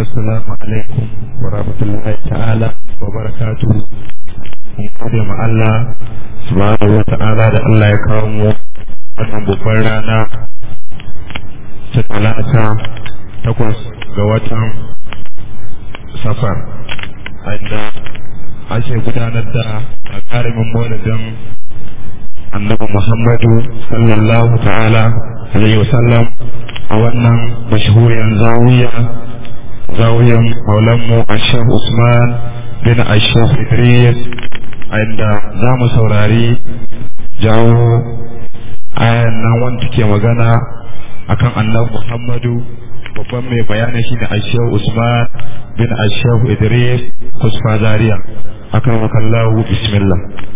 Assalamu alaikum wa rahmatullahi ta'ala wa barakatuhu. Mun gode ma Allah subhanahu wa ta'ala da Allah ya kawo mu wannan babbar rana ta talata takwas ga watan safar inda ake gudanar da gagarumin maulidin annabi Muhammadu sallallahu ta'ala alaihi wasallam a wannan mashahuriyar zawiya zawiyan maulanmu ashef usman bin ashef idris inda za mu saurari jawo ayan nan wanda ke magana akan annabi muhammadu babban mai bayani shi ne ashef usman bin ashef idris kusfa zaria akan makallahu bismillah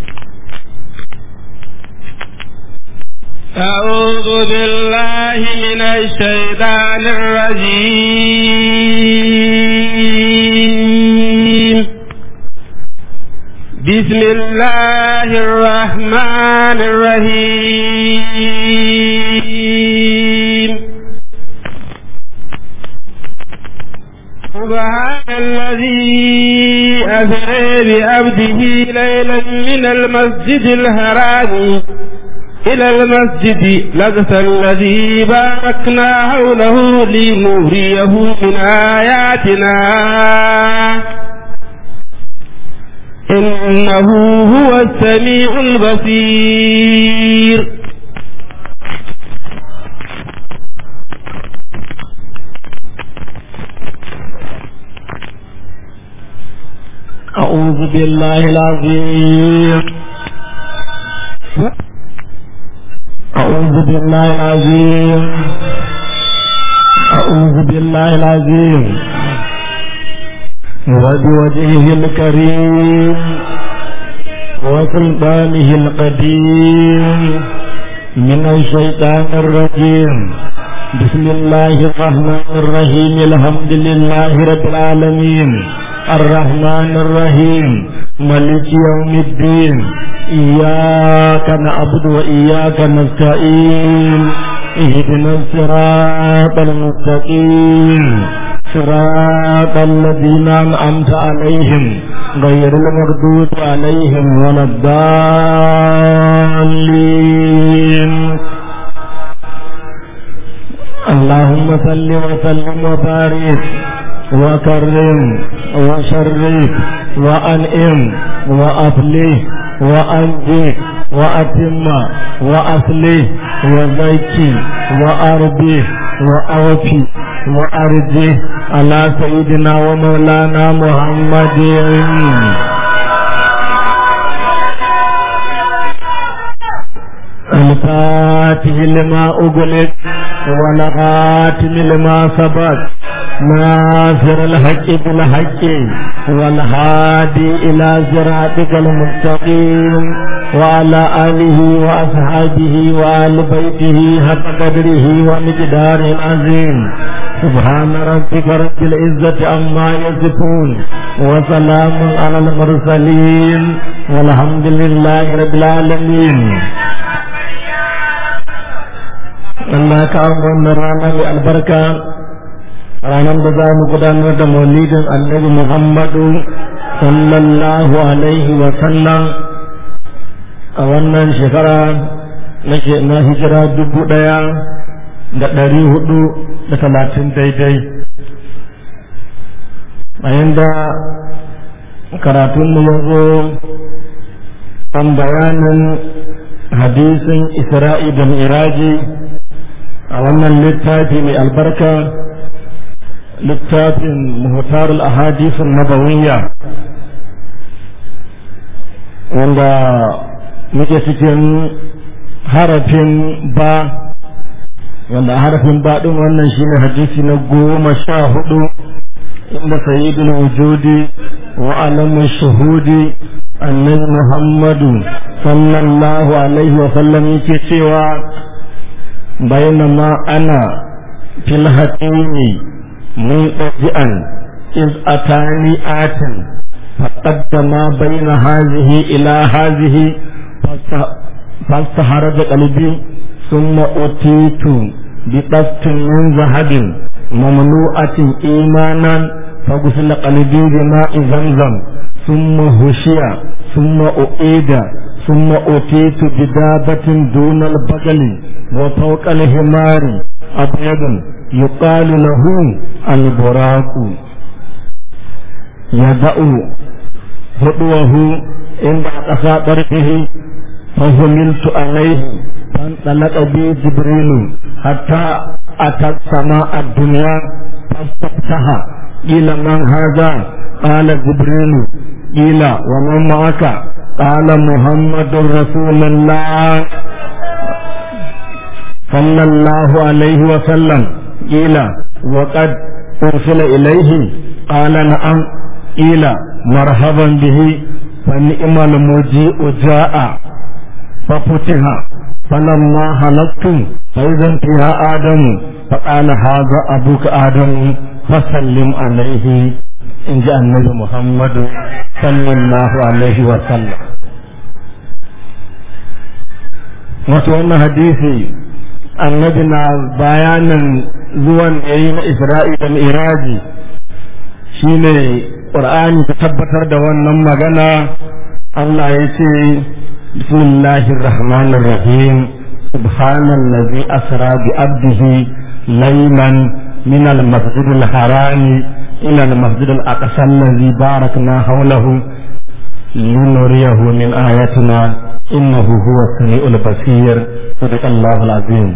أعوذ بالله من الشيطان الرجيم بسم الله الرحمن الرحيم سبحان الذي أسرى بعبده ليلا من المسجد الحرام إلى المسجد لقس الذي باركنا حوله لنوريه من آياتنا إنه هو السميع البصير أعوذ بالله العظيم أعوذ بالله العظيم أعوذ بالله العظيم وبوجهه الكريم وسلطانه القديم من الشيطان الرجيم بسم الله الرحمن الرحيم الحمد لله رب العالمين الرحمن الرحيم ملك يوم الدين إياك نعبد وإياك نستعين اهدنا الصراط المستقيم صراط الذين أنعمت عليهم غير المغضوب عليهم ولا الضالين اللهم صل وسلم وبارك وكرم وشرف وأنئم وأفلح وأنجح وأتم وأصلح وزكي وأربي وأوفي وأرجه على سيدنا ومولانا محمد الفاتح لما أغلق والخاتم لما سبق ناصر الحق بالحق والهادي إلى صراطك المستقيم وعلى آله وأصحابه وآل بيته حق قدره ومقدار العظيم سبحان ربك رب العزة عما يصفون وسلام على المرسلين والحمد لله رب العالمين Allah ka wannan rana mai albarka ranar da za mu gudanar da maulidin annabi Muhammadu sallallahu alaihi wa sallam a wannan shekara na hijira dubu ɗaya da ɗari hudu da talatin daidai bayan da karatunmu ya zo kan bayanin hadisin isra'i da miraji a wannan littafi mai albarka littafin muhtar al-ahadisun nabawiyya wanda muke cikin harafin ba wanda harafin ba din wannan shine hadisi na goma sha hudu inda sayyidul wujudi wa alamu shuhudi annabi muhammadu sallallahu alaihi wa sallam yake cewa bainama ana fil hatimi منقطعا إذ أتاني آت فقدم بين هذه إلى هذه فاستهرج قلبي ثم أتيت بقسط من ذهب مملوءة إيمانا فغسل قلبي بماء زمزم ثم هشي ثم أعيد ثم أتيت بدابة دون البغل وفوق الحمار أبيض يقال له البراق يدأ هدوه عند قصى طرفه فهملت عليه فانطلق بي جبريل حتى أتى السماء الدنيا فاستفتح قيل من هذا قال جبريل قيل ومن معك قال محمد رسول الله صلى الله عليه وسلم قيل وقد أرسل إليه قال نعم قيل مرحبا به فنعم المجيء جاء ففتح فلما هلكت فإذا فيها آدم فقال هذا أبوك آدم فسلم عليه إن جاء النبي محمد صلى الله عليه وسلم wato wannan hadisi annabi na bayanin zuwan da yi na isra'i da miraji shine ƙur'ani ta tabbatar da wannan magana Allah ya ce bismillahir rahmanir rahim subhanallazi asra bi abdihi laylan min al-masjid al-haram ila al-masjid al-aqsa allazi barakna hawlahu linuriyahu min ayatina innahu huwa as-sami'ul basir sadaqallahu al-azim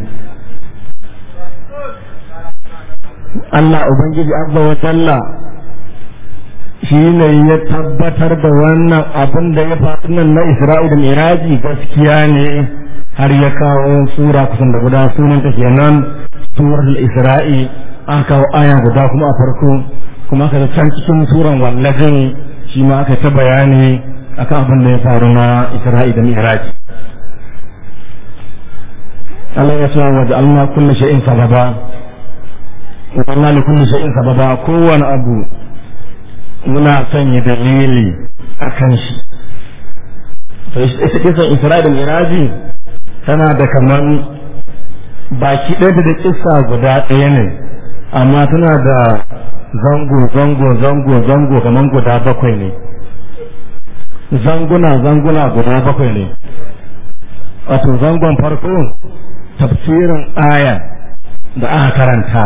Allah ubangiji azza wa jalla shi ne ya tabbatar da wannan abin da ya faru nan na Isra'il da Miraji gaskiya ne har ya kawo sura kusan da guda sunan ta kenan surar Isra'i aka kawo aya guda kuma a farko kuma aka can cikin suran wallajin shi ma aka ta bayani akan abin da ya faru na Isra'i da Miraji Allah ya ce wa ja'alna kullu shay'in sababa wa ja'alna li kulli shay'in sababa kowane abu muna sanya dalili a kan shi to ita kisan isra'i da miraji tana da kaman baki ɗaya da kissa guda ɗaya ne amma tana da zango zango zango zango kaman guda bakwai ne zanguna zanguna guda bakwai ne wato zangon farko tafsirin aya da aka karanta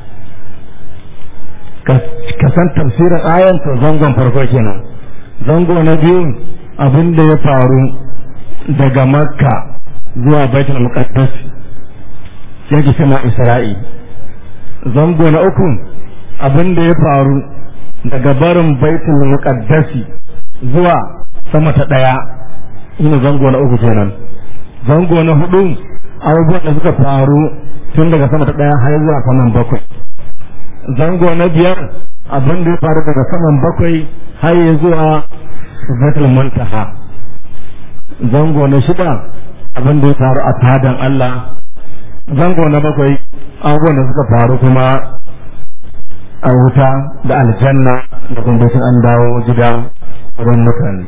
ka san tafsirin ayan to zangon farko kenan zango na biyu abin da ya faru daga makka zuwa baitul muqaddas yake sama isra'i zango na uku abin da ya faru daga barin baitul muqaddasi zuwa sama ta daya ina zango na uku kenan zango na hudu abubuwan da suka faru tun daga sama ta daya har zuwa saman bakwai zango na biyar abin da ya faru daga saman bakwai har ya zuwa zatul muntaha zango na shida abin da ya faru a tadan Allah zango na bakwai abubuwan da suka faru kuma a wuta da aljanna da kuma an dawo gida wurin mutane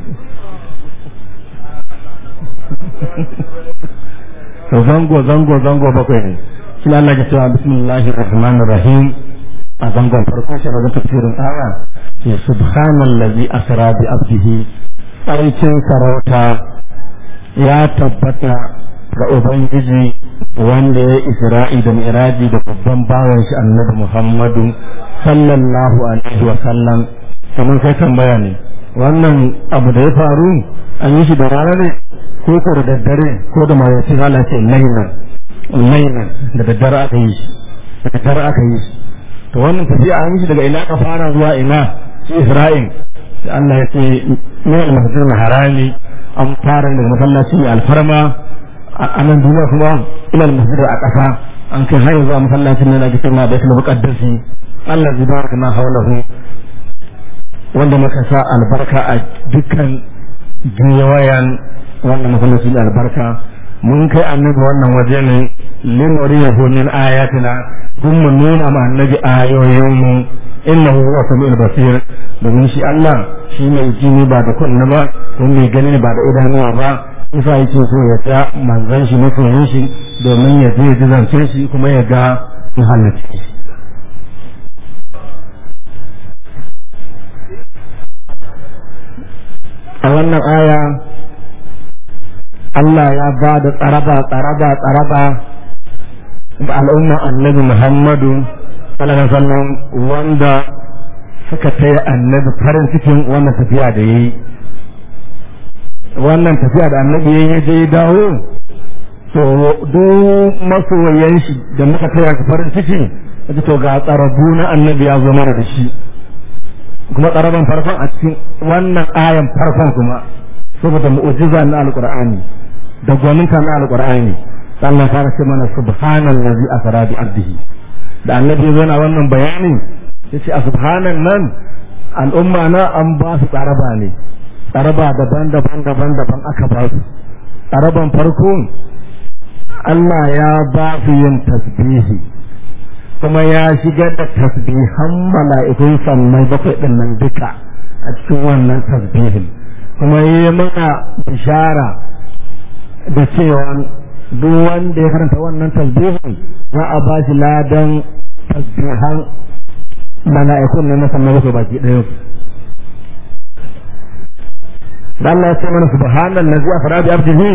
to zango zango zango bakwai ne shi Allah ya cewa bismillahir rahmanir rahim a zangon farko shi da tafsirin aya ke subhanallazi asra bi abdihi sarkin sarauta ya tabbata ga ubangiji wanda ya isra'i da mi'raji da babban bawan shi annabi muhammadu sallallahu alaihi wa sallam kamar kai tambaya ne wannan abu da ya faru an yi shi da rana ne ko ko da daddare ko da mayaci hala ce lainan lainan da daddare aka yi shi da daddare aka yi shi to wannan tafiya an yi shi daga ina ka fara zuwa ina shi Isra'il sai Allah ya ce min al-masjid al-harami an fara daga masallaci mai alfarma a nan duniya kuma ila al-masjid a ƙasa an kai har zuwa masallacin nan da ake cewa baitul muqaddasi Allah zai baraka na haulahu wanda muka sa albarka a dukkan giwayan wannan masallaci da albarka mun kai annabi wannan waje ne linuriyahu min ayatina kun mu nuna ma annabi ayoyinmu innahu huwa samiul basir domin shi Allah shi mai jini ba da kunna ba kuma mai gani ba da idanuwa ba isa yake so ya ta manzan shi masoyin shi domin ya je ji zance shi kuma ya ga in halarci shi a wannan aya Allah ya ba da tsaraba tsaraba tsaraba da al'umma annabi Muhammadu sallallahu alaihi wasallam wanda suka taya annabi farin cikin wannan tafiya da yayi wannan tafiya da annabi ya je dawo to duk masoyan shi da muka taya farin ciki to ga tsarabu na annabi ya zo mana da shi kuma tsaraban farkon a cikin wannan ayan farkon kuma saboda mu'jiza na alqur'ani da gwaninta na alqur'ani sannan fara ce mana subhanallazi asra bi abdihi da annabi zo na wannan bayani yace a subhanan nan al'umma na an ba su tsaraba ne tsaraba daban-daban daban-daban aka ba su tsaraban farko Allah ya ba su yin tasbihi kuma ya shigar da tasbihan mala'ikun sannai bakwai ɗin nan duka a cikin wannan tasbihin kuma yi mana bishara da cewa duk wanda ya karanta wannan tasbihin za a ba shi ladan tasbihan mala'ikun nan na sannai bakwai baki ɗaya da Allah ya ce mana subhanan lazi a fara bi abdihi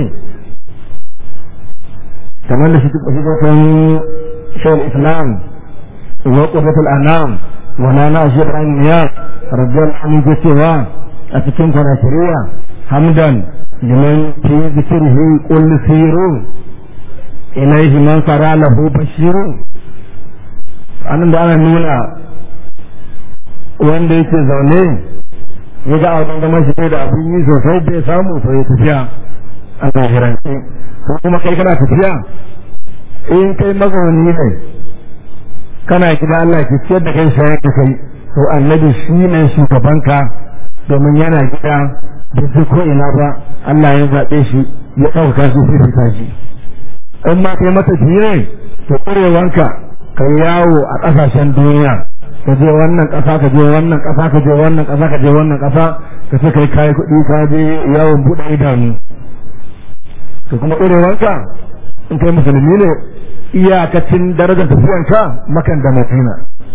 kamar da shi shi shawar islam وقرة الأنام ولانا أشياء الأنبياء رضي الله عنه جسوا أتكين كنا شريعة حمدا لمن في ذكره قل سيروا إليه من صرى له بشيروا أنا da ana nuna wanda yake zaune ya ga abin da mashi da abin yi sosai bai samu sai ya tafiya a zahirance ko kuma kai kana tafiya in kai mazauni ne kana gida Allah ki ciyar da kai shayar da kai to annabi shi ne shugabanka domin yana gida da su ko ina ba Allah ya zaɓe shi ya ɗauka shi fifita shi in ma kai mata fiye to ƙurewanka ka yawo a ƙasashen duniya ka je wannan ƙasa ka je wannan ƙasa ka je wannan ƙasa ka je wannan ƙasa ka ce kai kayi kuɗi ka je yawon buɗe idanu to kuma ƙurewanka in kai musulmi ne iyakacin darajar tafiyanka makan da madina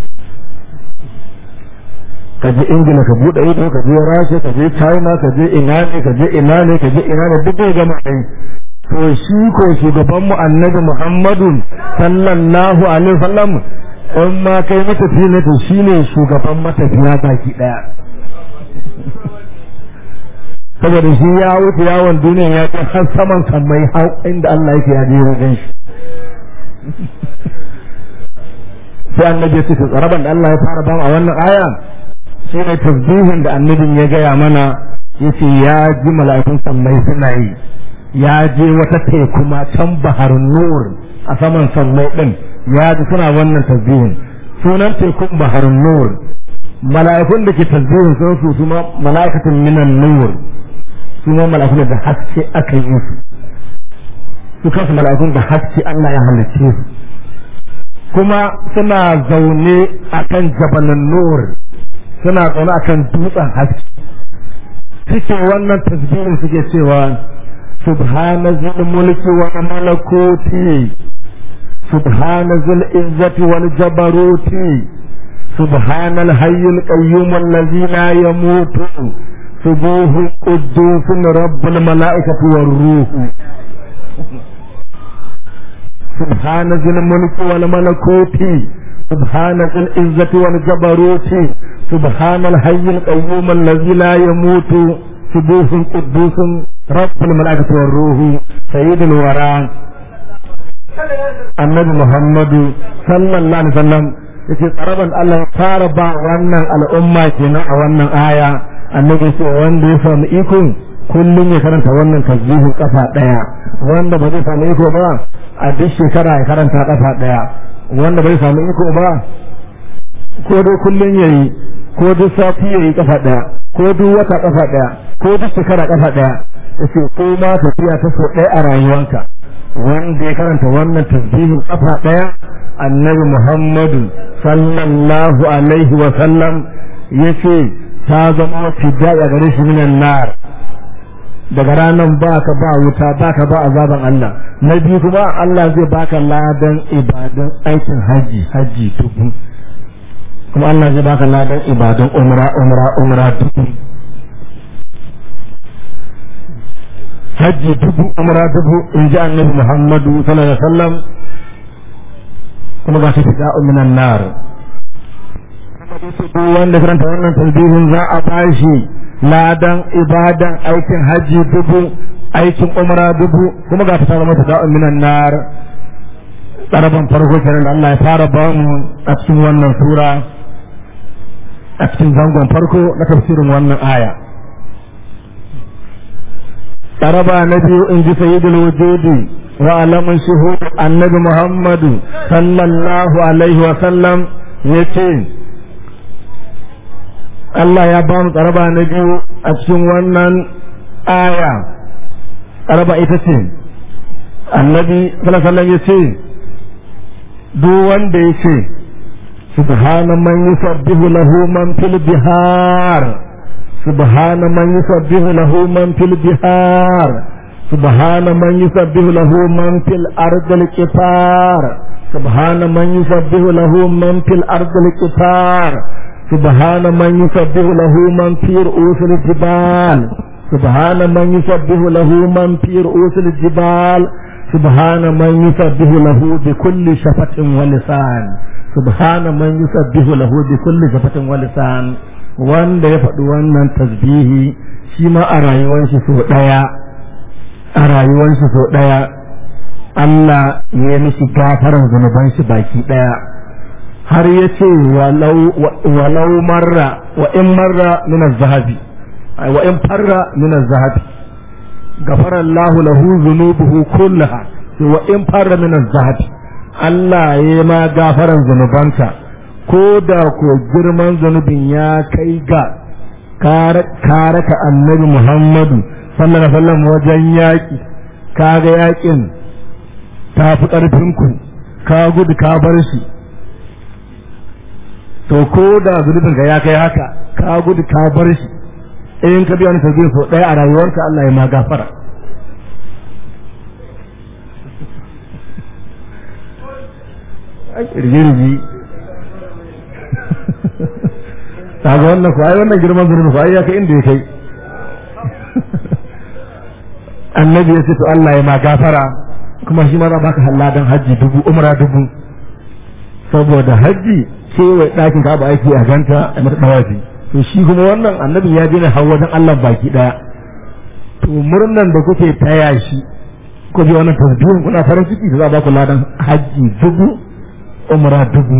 ka je ingila ka bude ido ka je rasha ka je china ka je ina ne ka je ina ne ka je ina ne duk ga mai to shi ko shugaban mu annabi muhammadu sallallahu alaihi wasallam in ma kai matafiya ne to shine shugaban matafiya baki daya saboda shi ya wuce yawon duniya ya kai har saman kan mai hau inda Allah yake ya je wajen shi sai annabi ya ce to tsaraban da Allah ya fara ba a wannan aya shi ne tasbihin da annabin ya gaya mana ya ce ya ji mala'ikun sammai suna yi ya je wata teku ma can baharun nur a saman sammai din ya ji suna wannan tasbihin sunan tekun baharun nur mala'ikun da ke tasbihin sun su su ma mala'ikatun minan nur su ma mala'ikun da haske aka yi su su kansu mala'ikun da haske Allah ya halicce su kuma suna zaune akan jabalin nur suna zaune akan dutsen haske suke wannan tasbihin suke cewa subhana zil mulki wa malakuti subhana zil izzati wal jabaruti subhana al hayyul qayyum allazi la yamutu subuhu quddus rabbul malaikati war ruh سبحان ذي الملك والملكوت سبحان ذي العزة والجبروت سبحان الحي القيوم الذي لا يموت سبوح قدوس رب الملائكة والروح سيد الورى النبي محمد صلى الله عليه وسلم yake tsaraban Allah ya fara ba wannan al'umma kenan a wannan aya annabi ce wanda ya samu iko kullum ya karanta wannan tasbihin kafa daya wanda ba zai samu iko ba a duk shekara ya karanta kafa daya wanda bai samu iko ba ko dai kullum yayi ko duk sati yayi kafa daya ko duk wata kafa daya ko duk shekara kafa daya yace ko ma tafiya ta so daya a rayuwanka wanda ya karanta wannan tasbihin kafa daya annabi Muhammadu sallallahu alaihi wa sallam yace ta zama fidda a gare shi minan nar daga ranar baka ba wuta baka ba azaban Allah na biyu kuma Allah zai baka ladan ibadan aikin haji haji dubu kuma Allah zai baka ladan ibadan umra umra umra dubu haji dubu umra dubu in ji annabi Muhammadu sallallahu alaihi wasallam kuma ba shi fida minan nar duk wanda karanta wannan tasbihin za a bashi ladan ibadan aikin haji dubu aikin umra dubu kuma ga ta zama da'un minan nar tsaraban farko kenan da Allah ya fara ba mu a cikin wannan sura a cikin zangon farko na tafsirin wannan aya tsaraba na biyu in ji sayyidul wujudi wa alamun shuhud annabi muhammadu sallallahu alaihi wa sallam yace Allah ya ba mu tsaraba na biyu a cikin wannan aya tsaraba ita ce annabi sallallahu ya ce duk wanda ya ce subhana man yusabbihu lahu man fil bihar subhana man yusabbihu lahu man fil bihar subhana man yusabbihu lahu man fil ardil qifar subhana man yusabbihu lahu man fil ardil qifar سبحان من يسبح له من في رؤوس الجبال سبحان من يسبح له من في رؤوس الجبال سبحان من يسبح له بكل شفة ولسان سبحان من يسبح له بكل شفة ولسان wanda ya faɗi wannan tasbihi shi ma a rayuwar shi so ɗaya a rayuwar shi so ɗaya Allah ya mishi gafaran zunuban shi baki ɗaya har ya ce walau marra wa in marra min zahabi wa in farra min zahabi gafara Allah lahu zunubuhu kullaha wa in farra min zahabi Allah ya ma gafaran zunubanka ko da ko girman zunubin ya kai ga kare ka annabi Muhammadu sallallahu alaihi wasallam wajen yaki kaga yakin ta fi ƙarfinku ka gudu ka bar shi to ko da zunubin ka ya kai haka ka gudu ka bar shi in ka biya wani tasbih so ɗaya a rayuwarka Allah ya ma gafara rigirgi ta ga wannan ku ai wannan girman zunubi ku ai ya kai inda ya kai annabi ya ce to Allah ya ma gafara kuma shi ma za baka halladan hajji dubu umra dubu saboda hajji kewaye ɗakin ka ba aiki a ganta a mata ɗawafi to shi kuma wannan annabin ya je ne har wajen Allah baki ɗaya to murnan da kuke taya shi ko bi wannan tasbihin kuna farin ciki da za a ba ku ladan hajji dubu umra dubu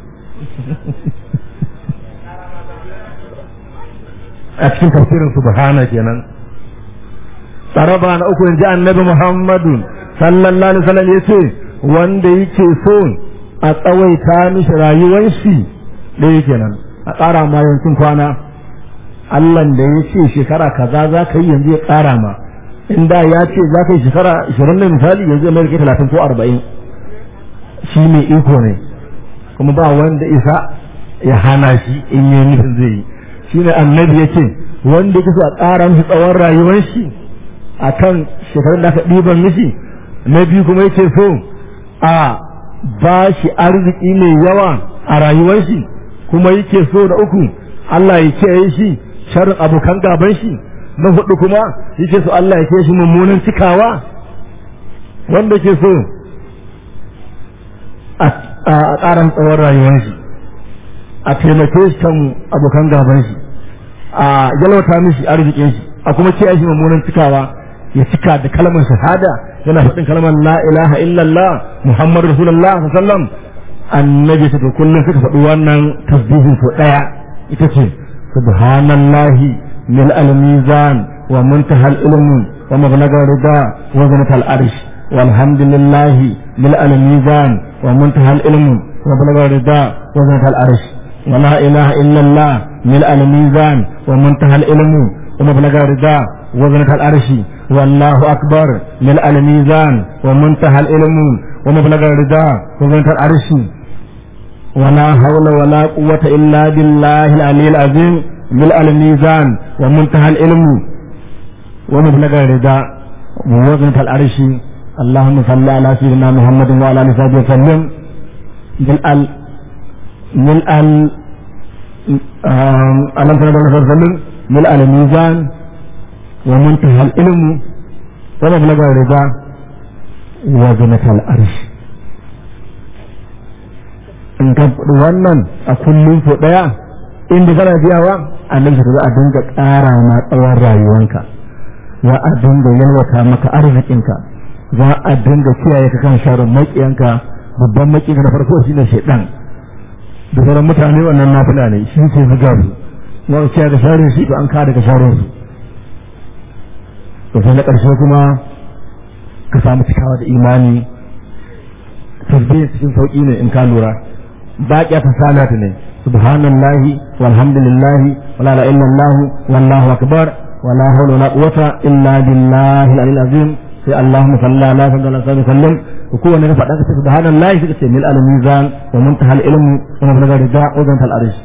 a cikin tafsirin subhana kenan tsaraba na uku in ji annabi muhammadu sallallahu alaihi wasallam ya ce wanda yake so a tsawaita mishi rayuwar shi ɗaya kenan a ƙara ma yancin kwana Allahn da ya ce shekara kaza za ka yi yanzu ya ƙara ma in da ya ce za ka yi shekara ashirin ne misali yanzu mai rike talatin ko arba'in shi mai iko ne kuma ba wanda isa ya hana shi in yi nufin zai yi shi ne annabi ya ce wanda ya so a ƙara mishi tsawon rayuwar shi a kan shekarun da aka ɗiban mishi na biyu kuma ya ce so a ba shi arziki mai yawa a rayuwar shi kuma yake so da uku Allah ya kiyaye shi sharrin abokan gaban shi na hudu kuma yake so Allah ya kiyaye shi mummunan cikawa wanda ke so a ƙaran tsawon rayuwar shi a taimake shi kan abokan gaban shi a yalwata mishi arzikin shi a kuma kiyaye shi mummunan cikawa ya cika da kalmar shahada yana faɗin kalmar la ilaha illallah muhammadu rasulullah sallam annabi ta kullum suka faɗi wannan tasbihin so ɗaya ita ce subhanallahi mil al-mizan wa muntaha al-ilm wa mablagha rida wa zinat al-arsh walhamdulillah mil al-mizan wa muntaha al-ilm wa mablagha rida wa zinat al-arsh wa la ilaha illallah mil al-mizan wa muntaha al-ilm wa mablagha rida wa zinat al-arsh والله أكبر ملء الميزان ومنتهى العلم ومبلغ الرضا وزنة العرش ولا حول ولا قوة إلا بالله العلي العظيم ملء الميزان ومنتهى العلم wa mablaga rida muwazin al'arshi اللهم صل على سيدنا محمد وعلى اله وصحبه وسلم ملء ال ملء ال اللهم صل على وسلم ملء الميزان ومنتهى العلم ومبلغ الرضا وزنة الأرش in ka wannan a kullum so ɗaya inda kana biyawa annabi za a dinga ƙara ma tsawon rayuwanka za a dinga yalwata maka arzikinka za a dinga kiyaye ka kan sharon maƙiyanka babban maƙiyanka na farko shine shaidan da sauran mutane wannan nafila ne shi ke zuga su ma ka kiyaye da sharon shi an ka daga sharon su to sai na ƙarshe kuma ka samu cikawa da imani tasbihin cikin sauƙi ne in ka lura baƙiya ta salatu ne subhanallahi walhamdulillahi wala la illallah wallahu akbar wala hawla wala quwwata illa billahi al-aliyyil azim sai Allahumma salli ala sayyidina Muhammad sallam ko kowanne ka faɗa ka ce subhanallahi sai ka ce mil al-mizan wa muntaha al-ilm wa mablaga rida wa zant al-arsh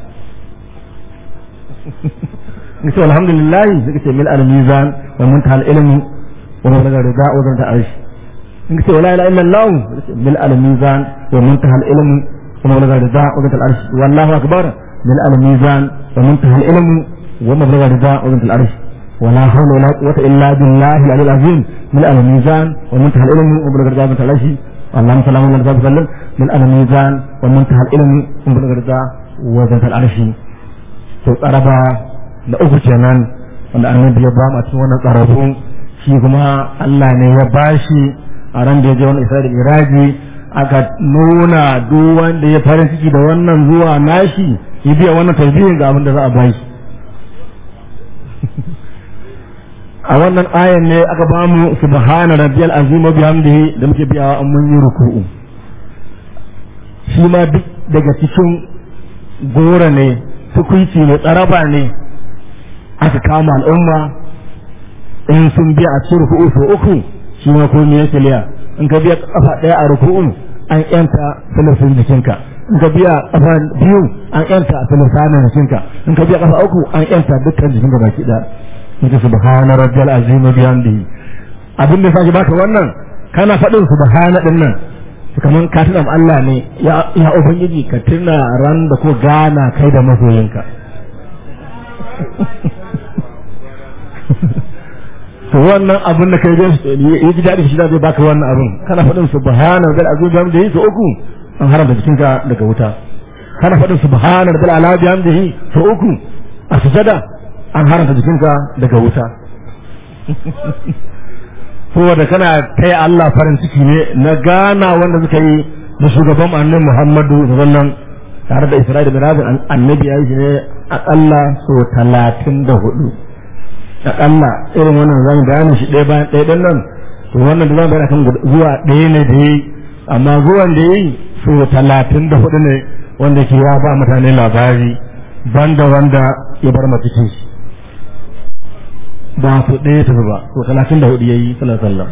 ni ce alhamdulillah sai ka ce mil al-mizan wa muntaha al-ilm wa mablaga rida wa zant al-arsh in ka ce wala ilaha illallah sai ka ce mil al-mizan wa muntaha al-ilm wa mablaga rida wa zant al-arsh wallahu akbar mil al-mizan wa muntaha al-ilm wa mablaga rida wa zant al-arsh ولا حول ولا قوة إلا بالله العلي العظيم من الميزان ومنتهى العلم وبلغ الرضا من العشي اللهم صل على محمد وسلم من الميزان ومنتهى العلم وبلغ الرضا وزنة العرش to tsaraba da uku kenan wanda annabi ya ba mu a cikin wannan tsarabu shi kuma Allah ne ya bashi a ran da ya je wannan Isra'ila da Iraji aka nuna duk wanda ya farin ciki da wannan zuwa nashi ya biya wannan tasbihin ga abin da za a bashi a wannan ayan ne aka ba mu subhana rabbiyal azim wa bihamdihi da muke biyawa an mun yi ruku'u shi ma duk daga cikin gora ne tukunci ne tsaraba ne aka kama al'umma in sun biya a cikin ruku'u so uku shi ma ko me yake liya in ka biya kafa daya a ruku'u an yanta filifin jikinka in ka biya kafa biyu an yanta filisanin jikinka in ka biya kafa uku an yanta dukkan jikinka baki daya yake subhana rabbiyal azim bihamdihi abin da sake baka wannan kana faɗin subhana din nan kaman ka tuna Allah ne ya ya ubangiji ka tuna ran da ko gana kai da masoyinka to wannan abin da kai yi ji daɗi shi da zai baka wannan abin kana faɗin subhana rabbiyal azim bihamdihi to uku an haramta jikinka daga wuta kana faɗin subhana rabbiyal ala bihamdihi to uku a sujada an haramta jikinka daga wuta saboda kana kai Allah farin ciki ne na gana wanda suka yi da shugaban annabi Muhammadu sallallahu tare da Isra'ila da Mirabin annabi ya yi shi ne akalla so talatin da hudu akalla irin wannan zan gane shi ɗaya bayan ɗaya ɗan nan to wannan da zan bayar kan zuwa ɗaya ne da yi amma zuwan da yi so talatin da hudu ne wanda ke ya ba mutane labari banda wanda ya bar cikin shi ba su ɗaya tafi ba ko talatin da hudu ya yi sallallahu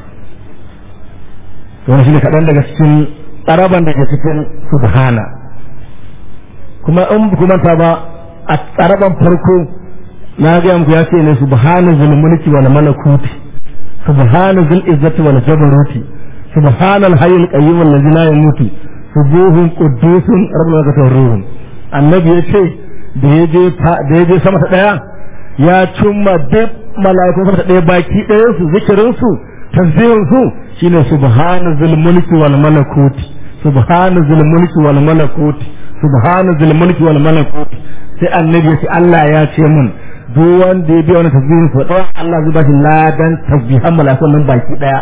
to wani shi ne kaɗan daga cikin tsaraban da ke cikin subhana kuma in kuma ta ba a tsaraban farko na ga muku ya ce ne subhana zul mulki wal malakuti subhana zul izzati wal jabaruti subhana al hayyul qayyum allazi la yamutu subuhun quddusun rabbul ruhun annabi ya ce da ya je da ya je sama ta daya ya cimma duk mala'ikun sama ta daya baki ɗayan su zikirin su tasbihin su shine subhana zul mulki wal malakuti subhana zul mulki wal malakuti subhana zul mulki wal malakuti sai annabi ya ce Allah ya ce mun duk wanda ya biya wani tasbihin su da Allah zai ba shi ladan tasbihan mala'ikun nan baki daya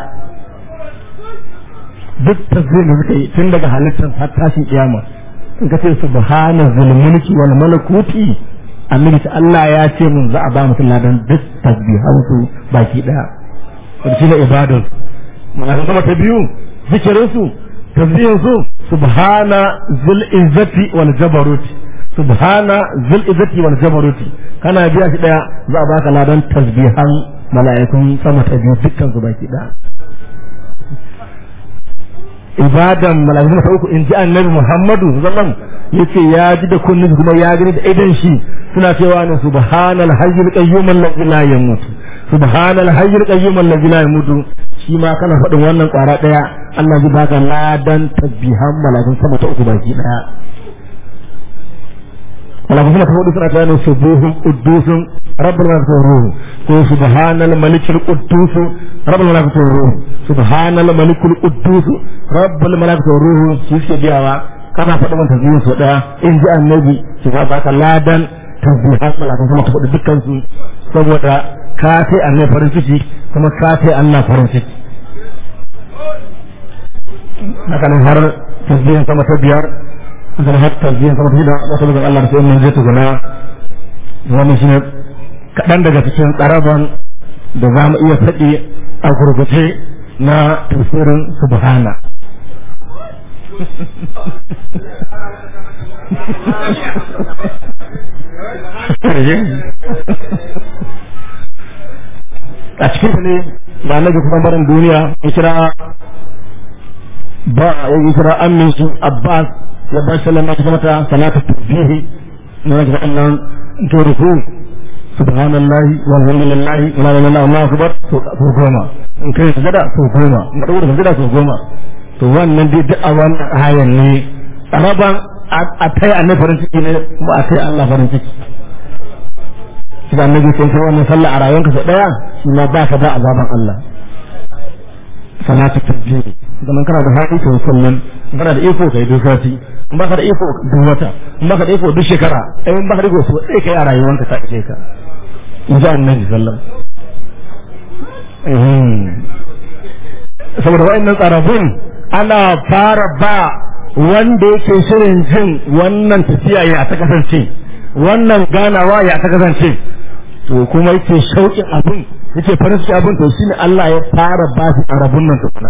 duk tasbihin da suka yi tun daga halittar har tashin kiyama in ka ce subhana zul mulki wal malakuti annabi ta Allah ya ce mun za a ba mutum ladan duk tasbihan su baki daya to shi ne ibadun mala'ikun sama ta biyu zikirin su tasbihin su subhana zul izzati wal jabaruti subhana zul izzati wal jabaruti kana biya shi daya za a baka ladan tasbihan mala'ikun sama ta biyu dukkan su baki daya ibadan mala'ikun ta uku in ji annabi muhammadu sallallahu yace ya ji da kunnin kuma ya gani da idan shi suna cewa ne subhanal hayyul qayyum allazi la yamut subhanal hayyul qayyum allazi la yamutu shi ma kana faɗin wannan ƙwara ɗaya Allah zai baka ladan tasbihan malakun sama ta uku baki ɗaya malakun sama ta hudu suna tare da subuhun quddusun rabbul malaikatu ruhu ko subhanal malikul quddus rabbul malaikatu ruhu subhanal malikul quddus rabbul malaikatu ruhu shi suke biyawa kana faɗin wannan tasbihin sau ɗaya in ji annabi shi ba baka ladan tasbihan malakun sama ta hudu dukkan su saboda ka sai annai farin ciki kuma ka sai Allah farin ciki haka nan har tasbihin sama ta biyar haka nan har tasbihin sama ta shida wata daga Allah da sai mun je tukuna wannan shine kaɗan daga cikin tsaraban da za mu iya faɗi a gurguje na tafsirin subhana a cikin ne da annabi kuma barin duniya ya kira ba ya kira amin su abbas ya bar sallama ta mata salatu tasbihi na ga annan to ruku subhanallahi walhamdulillahi wala ilaha illallah allahu akbar to goma in kai sujada to goma in ka dauka sujada to goma to wannan dai duk a wannan ayan ne raban a tai annabi farin ciki ne ba a tai Allah farin ciki shi da annabi sai kai wannan sallah a rayuwarka sau daya shi ma ba ka da azaban Allah salatu tasbih idan kana da haƙi to sallan kana da iko kai duk sati in baka da iko duk wata in baka da iko duk shekara in baka da iko so sai kai a rayuwarka ta ishe ka in ji annabi sallam saboda wa'annan tsarafin ana fara ba wanda yake shirin jin wannan tafiya ya ta kasance wannan ganawa ya ta kasance to kuma yake shauƙin abin yake farin ciki abin to shine Allah ya fara ba shi arabun nan tukuna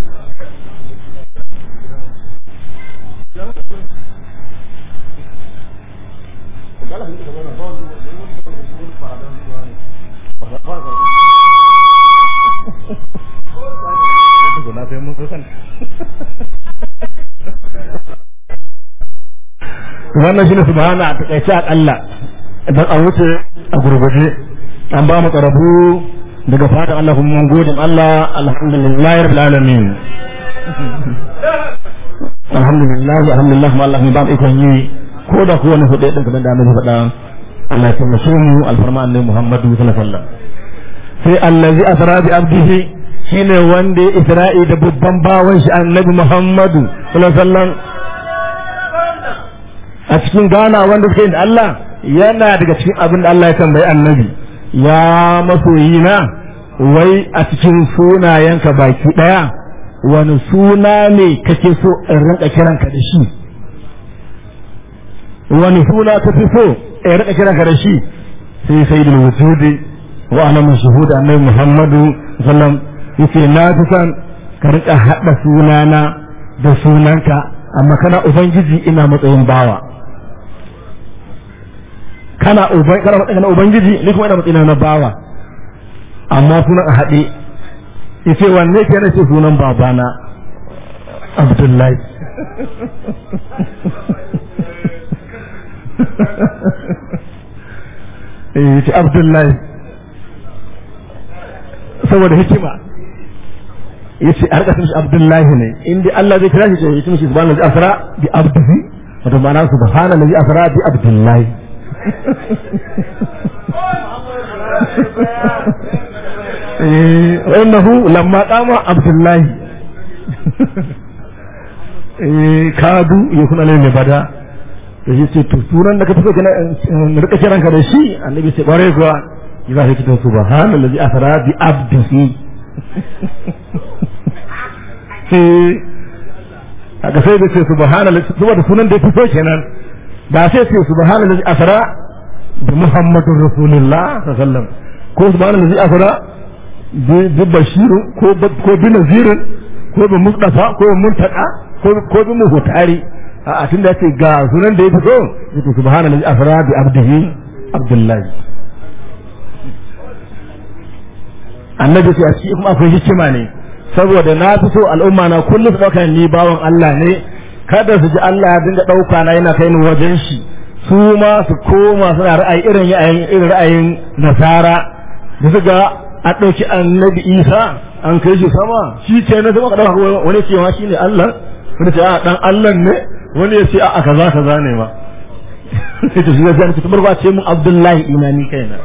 wannan shine subhana a takaice akalla idan an wuce a gurguje an ba mu karabu daga fatan Allah kuma mun gode Allah alhamdulillah rabbil alamin alhamdulillah alhamdulillah kuma Allah ba mu ikon yi ko da ko wani hudu din da annabi faɗa Allah ya taimake mu alfarma annabi Muhammadu sallallahu alaihi wasallam sai allazi asra bi abdihi shine wanda ya isra'i da babban bawan shi annabi Muhammadu sallallahu alaihi wasallam a cikin gana wanda suke da Allah yana daga cikin abin da Allah ya tambayi annabi ya masoyi na wai a cikin sunayenka baki daya wani suna ne kake so in rinka kiranka da shi wani suna ka fi so in rinka kiranka da shi sai sayyidul wujudi wa ana mashhud annabi Muhammadu sallam yace na fi son ka rinka hada sunana da sunanka amma kana ubangiji ina matsayin bawa kana uban kana matsayin na ubangiji ni kuma ina matsayin na bawa amma sunan a haɗe yace wanne ke nace sunan babana Abdullahi eh yace Abdullahi saboda hikima yace a rika shi Abdullahi ne inda Allah zai kira shi ya ce mishi subhanallahi asra bi abdihi wato ma'ana subhanallahi asra bi Abdullahi وإنه لما قام عبد الله kadu ya kuna ne bada da shi ce to sunan da ka fito kana rika kiran ka da shi annabi ce bare kuwa ya zai kitan subhanallazi asra bi abdihi sai aka sai da ce subhanallazi saboda sunan da ya fito kenan da sai ce subhanallazi asra بمحمد رسول الله صلى الله عليه وسلم ko subhanahu allazi asra bi bashir ko ko bi nazir ko bi mustafa ko bi muntaka ko ko bi muhtari a tunda yace ga sunan da ya fito yace subhanahu allazi asra bi abdihi abdullahi annabi sai a cikin kuma akwai hikima ne saboda na fi so al'umma na kullum su dauka ni bawan Allah ne kada su ji Allah ya dinga dauka na yana kai ni wajen shi su ma su koma suna ra'ayi irin ra'ayin irin ra'ayin nasara da su ga a ɗauki annabi isa an kai shi sama shi ce na zama ka ɗauka wani ce ma shi ne allah wani ce a ɗan allah ne wani ya ce a kaza kaza ne ma sai ta shiga zai ta barba ce mun abdullahi ina ni kaina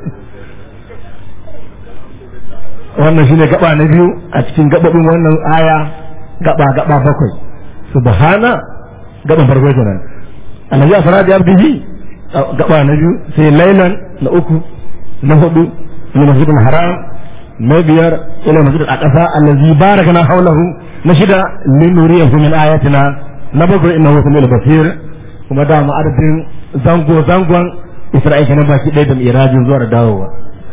wannan shine gaba na biyu a cikin gababin wannan aya gaba gaba bakwai subhana gaban farko kenan annabi asra da abdihi gaba na biyu sai lailan na uku na hudu na masjidil haram na biyar ila masjidil aqsa allazi barakana hawlahu na shida linuriyahu min ayatina na bakwai innahu samil basir kuma da ma adadin zango zangon isra'ila na baki ɗaya da irajin zuwa da dawowa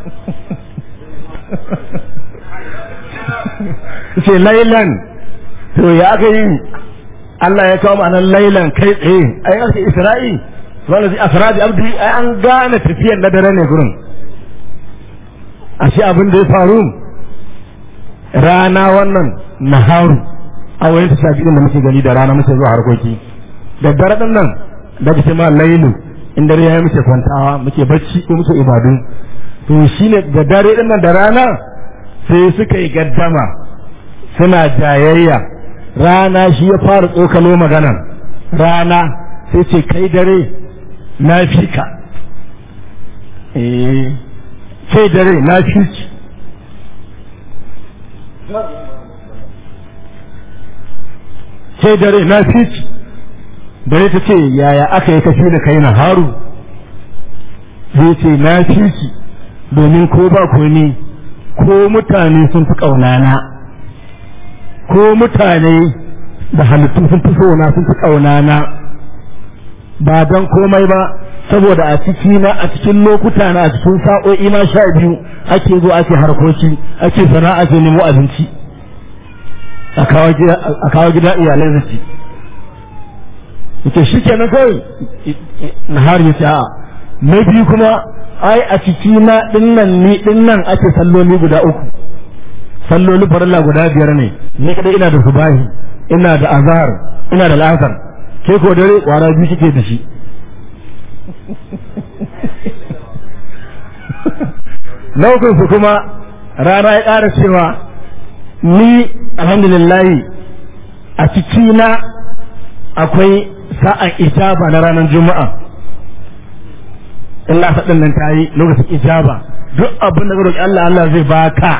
ce lailan to ya aka yi Allah ya kawo ma'anar lailan kai tsaye ai aka isra'i wanda zai asra da abdi ai an gane tafiyar na dare ne gurin ashe abin da ya faru rana wannan naharu a wani ta shafi da muke gani da rana muke zuwa harkoki da dare din nan da kace ma lailu in dare yayi muke kwantawa muke bacci ko muke ibadu to shine da dare din nan da rana sai suka yi gaddama suna jayayya rana shi ya fara tsokalo maganan rana sai ce kai dare na fi ka eh kai dare na fi ki kai dare na fi ki dare ta ce yaya aka yi kafi da kai na haru zai ce na fi ki domin ko ba ko ni ko mutane sun fi ƙaunana ko mutane da halittu sun fi sona sun fi ƙaunana ba don komai ba saboda a ciki na a cikin lokuta na a cikin sa'o'i na sha biyu ake zo ake harkoki ake sana'a ke nemo abinci a kawo gida iyalai da ci yake shi kenan kawai na har ya ce a na biyu kuma ai a ciki na dinnan ni dinnan ake salloli guda uku salloli farilla guda biyar ne ni kadai ina da subahi ina da azhar ina da la'asar ke ko dare kwara biyu kike da shi Laukun su kuma rana ya ƙara cewa ni alhamdulillahi a cikina akwai sa'an ijaba na ranar juma'a in lasa ɗin nan ta yi lokacin ijaba duk abin da roƙi Allah Allah zai baka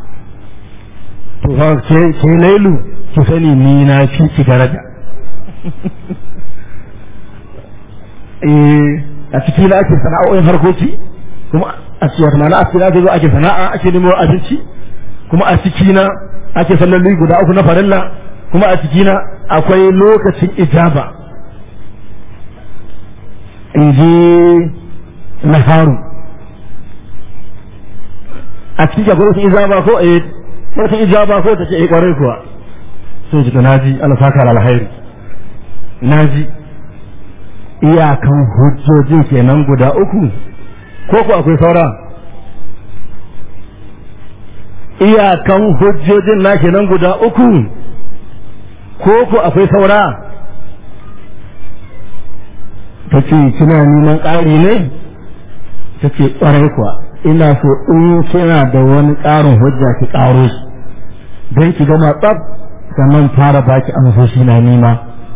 to fa ke ke lailu ki sani ni na fi ki daraja eh a ciki na ake sana'o'in harkoki kuma a cikin wata na asiri ake zo ake sana'a ake nemo abinci kuma a ciki na ake salloli guda uku na farilla kuma a ciki na akwai lokacin ijaba in ji na haru a cikin akwai lokacin ijaba ko eh lokacin ijaba ko ta ce eh kwarai kuwa sai ji na ji alfaka alhairi na ji iyakan hujjojin kenan guda uku ko ku akwai saura iyakan hujjojin na kenan guda uku ko ku akwai saura ta ce kina neman ƙari ne ta ce ƙwarai kuwa ina so in kina da wani ƙarin hujja ki ƙaro shi don ki gama tsab sannan fara baki amsoshi na nima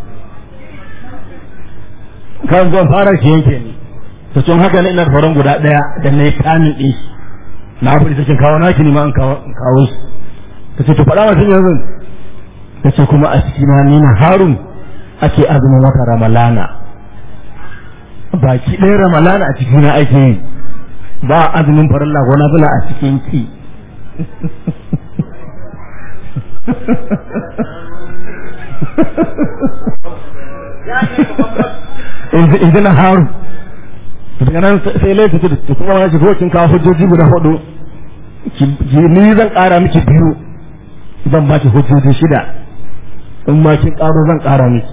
kan zan fara shi yake ne to tun haka ne ina da faran guda daya da na yi kamin ɗin shi na fi cikin kawo naki ne ma an kawo shi ta ce to faɗa masu yanzu ta ce kuma a cikin na nina harun ake azumin wata ramalana baki ɗaya ramalana a cikin na ake yi ba azumin farilla ko nafila a cikin ki in ji na haru daga nan sai laifin da kuma wani shigo kin kawo hujjoji guda hudu ni zan kara miki biyu zan baki hujjoji shida in ma kin karo zan kara miki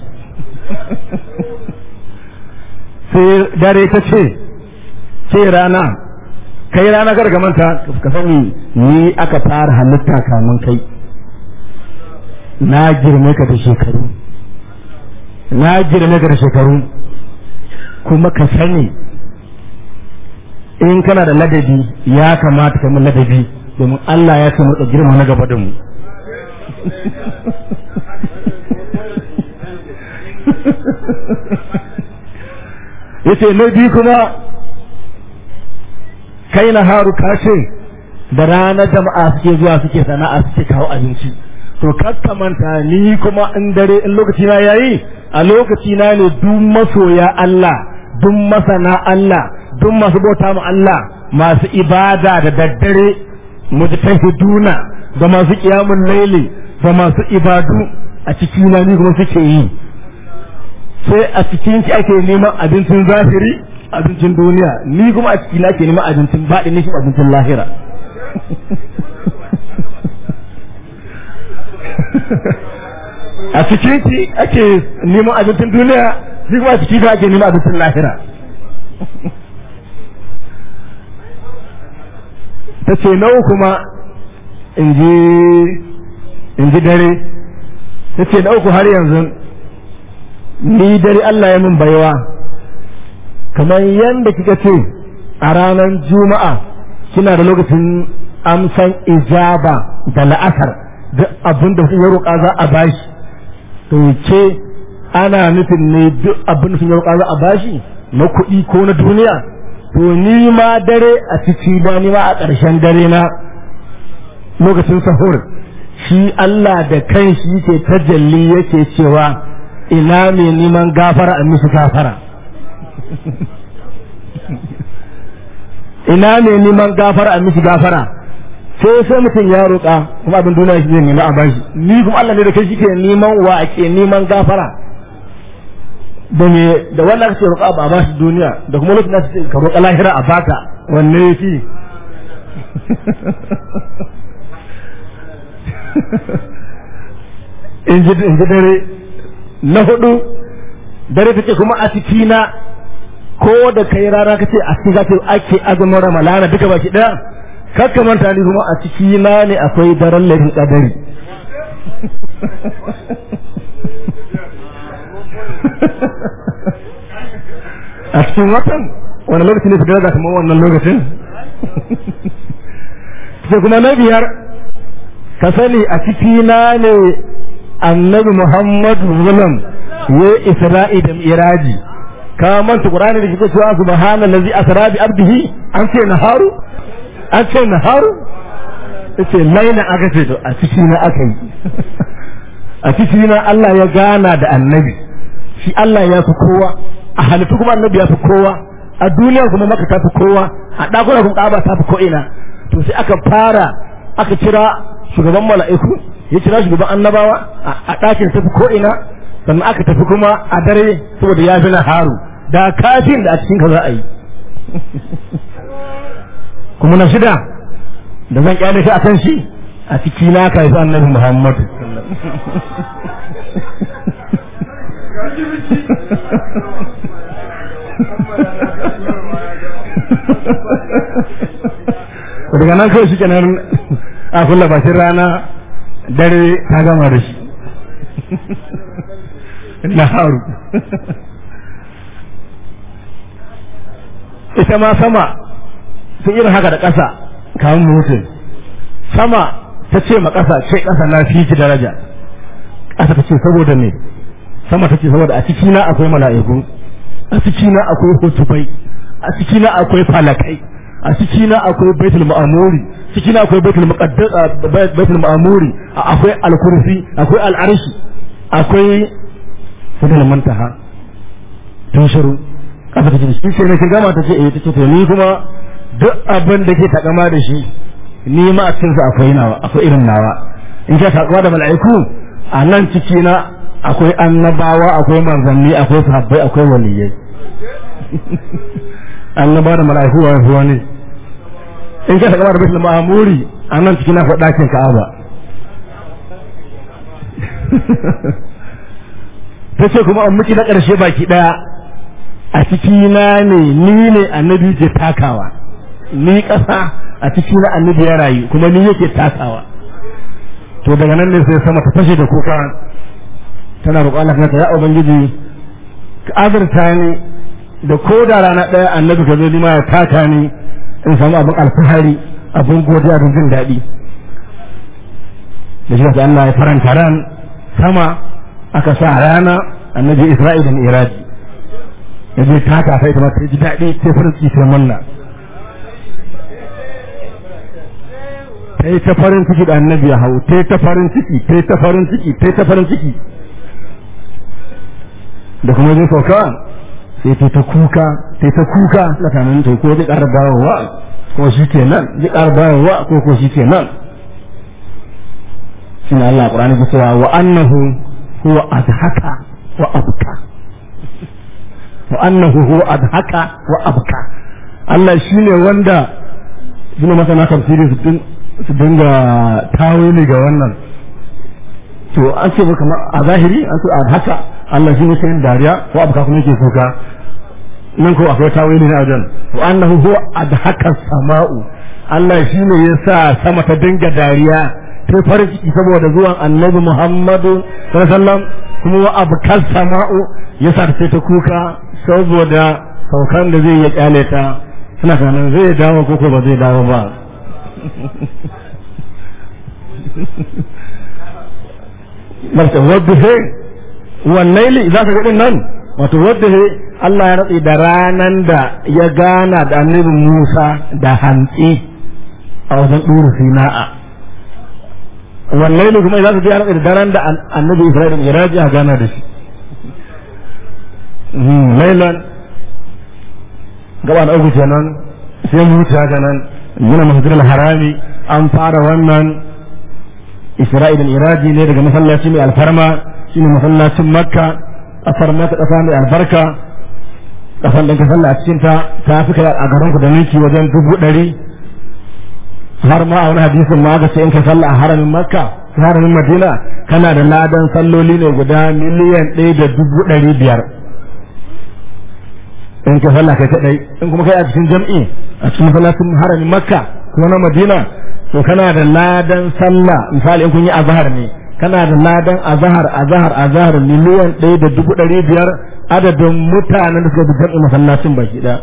sai dare ta ce ce rana kai rana gargamanta ka sani ni aka fara halitta kamun kai na girme ka da shekaru na girme ka da shekaru kuma ka sani in kana da ladabi ya kamata ka mu ladabi domin Allah ya ce mu girma na gaba da mu yace na biyu kuma kai na haru kashe da ranar jama'a suke zuwa suke sana'a suke kawo abinci to kakkamanta ni kuma in dare in lokaci na yayi a lokaci na ne duk masoya Allah duk masana Allah duk masu bauta mu Allah masu ibada da daddare mujtahiduna da masu qiyamul laili da masu ibadu a cikin na ni kuma suke yi sai a cikin ki ake neman abincin zahiri abincin duniya ni kuma a cikin ake neman abincin baɗi ne shi abincin lahira a cikin ki ake neman abincin duniya ni kuma a cikin ki ake neman abincin lahira ta ce nau kuma in ji dare ta ce na uku har yanzu ni dare Allah ya min baiwa kamar yadda kika ce a ranar juma'a kina da lokacin amsan ijaba da la'asar duk abin da ya roƙa za a bashi to ce ana nufin ne duk abin da ya roƙa za a bashi na kuɗi ko na duniya to ni ma dare a ciki ba ni ma a ƙarshen dare na lokacin sahur shi Allah da kan shi yake tajalli yake cewa ina mai neman gafara a mishi gafara ina mai neman gafara a mishi gafara sai sai mutum ya roƙa kuma abin duniya shi zai nema a bashi ni kuma Allah ne da kai shi ke neman wa ake neman gafara da me da wannan kace roƙa ba a bashi duniya da kuma lokacin da kace ka roƙa lahira a baka wanne yafi in ji dare na hudu dare take kuma a ciki na ko da kai rana kace a cikin zaka ake azumin ramalana duka baki daya kakka manta ni kuma a ciki na ne akwai daren laifin kadari a cikin watan wani lokaci ne su gaza kamar wannan lokacin sai kuma na biyar ka sani a ciki na ne annabi muhammadu zulum ya isra'i da miraji ka manta qur'ani da kike cewa subhanallazi asra bi abdihi an ce naharu an ce naharu yace laina aka ce to a ciki na aka yi a ciki na Allah ya gana da annabi shi Allah ya fi kowa a halittu kuma annabi ya fi kowa a duniya kuma maka ta fi kowa a ɗakuna kuma ƙaba ta fi ko'ina to sai aka fara aka kira shugaban mala'iku ya kira shugaban annabawa a ɗakin tafi ko'ina sannan aka tafi kuma a dare saboda ya fi haru da kafin da a cikin ka za a yi kuma na shida da zan kyale shi a kan shi a ciki na ka yi annabi muhammadu daga nan kawai shi kenan a kulla bashin rana dare ta gama da shi na haru ita ma sama sun irin haka da ƙasa kamun mutum sama ta ce ma ƙasa ce ƙasa na fi ki daraja ƙasa ta ce saboda me sama ta ce saboda a cikina akwai mala'iku a cikina akwai hutufai a cikina akwai falakai a cikina akwai baitul ma'amuri cikina akwai baitul muqaddas baitul ma'amuri akwai al-kursi akwai al-arshi akwai fadal mantaha tun shiru kasa ta ce shi sai nake gama ta ce eh ta ce to ni kuma duk abin da ke takama da shi ni ma a cikin sa akwai nawa akwai irin nawa in ka takama da mala'iku a nan cikina akwai annabawa akwai manzanni akwai sahabbai akwai waliyai annaba da mala'iku wa yafi wani in ka takama da baitul ma'amuri a nan cikin akwai ɗakin ka'aba ta ce kuma an miki na ƙarshe baki ɗaya a cikina ne ni ne annabi ke takawa ni ƙasa a ciki na annabi ya rayu kuma ni yake takawa to daga nan ne sai sama ta fashe da kuka tana roƙon Allah ta ya ubangiji ka azurta ni da ko da rana ɗaya annabi ka zo ma ya taka ni in samu abin alfahari abin godiya don jin daɗi da shi da Allah ya faranta ran sama aka sa rana annabi Isra'ila da Miraji ya je taka sai ta mata ji daɗi sai farin ciki sai manna ta yi ta farin ciki da annabi ya hau ta yi ta farin ciki ta yi ta farin ciki ta yi ta farin ciki da kuma zai sauka sai ta ta kuka ta ta kuka tsakanin ta ko zai ƙara dawowa ko shi ke nan zai ƙara dawowa ko ko shi ke nan shi ne Allah ƙurani ke cewa wa annahu huwa adhaka wa abka wa annahu huwa adhaka wa abka Allah shine wanda suna masana tafsiri su dinga tawili ga wannan to an ce kamar a zahiri an ce adhaka Allah shi ne sai dariya ko abka kuma yake kuka nan ko akwai tawili na wajen wa annahu huwa adhaka sama'u Allah shi ne ya sa sama ta dinga dariya ta farin ciki saboda zuwan annabi Muhammadu sallallahu alaihi wasallam kuma wa abkar sama'u ya sa ta ta kuka saboda saukan da zai ya kyale ta suna kanan zai dawo ko ko ba zai dawo ba Marta wadda he wannan za ka ga nan wato wadda he Allah ya ratsi da ranan da ya gana da annabi Musa da hantsi a wajen ɗuru sina'a wannan kuma za su ji ya ratsi da daren da annabi Isra'ila ya raji a gana da shi lailan gaba da uku kenan sai mu wuce haka nan yana masjidil harami an fara wannan Isra'ila iraji ne daga masallaci mai alfarma shine masallacin Makka kasar Makka kasa mai albarka kasan da ka sallah a cikin ta ta fi kai a garin ku da ninki wajen dubu ɗari har ma a wani hadisin ma aka ce in ka sallah a haramin Makka haramin Madina kana da ladan salloli ne guda miliyan ɗaya da dubu ɗari biyar in ka sallah kai kadai in kuma kai a cikin jam'i a cikin masallacin haramin makka ko na madina to kana da ladan sallah misali in kun yi azhar ne kana da ladan azhar azhar azhar miliyan ɗaya da dubu ɗari biyar adadin mutanen da suka bi jam'i masallacin baki ɗaya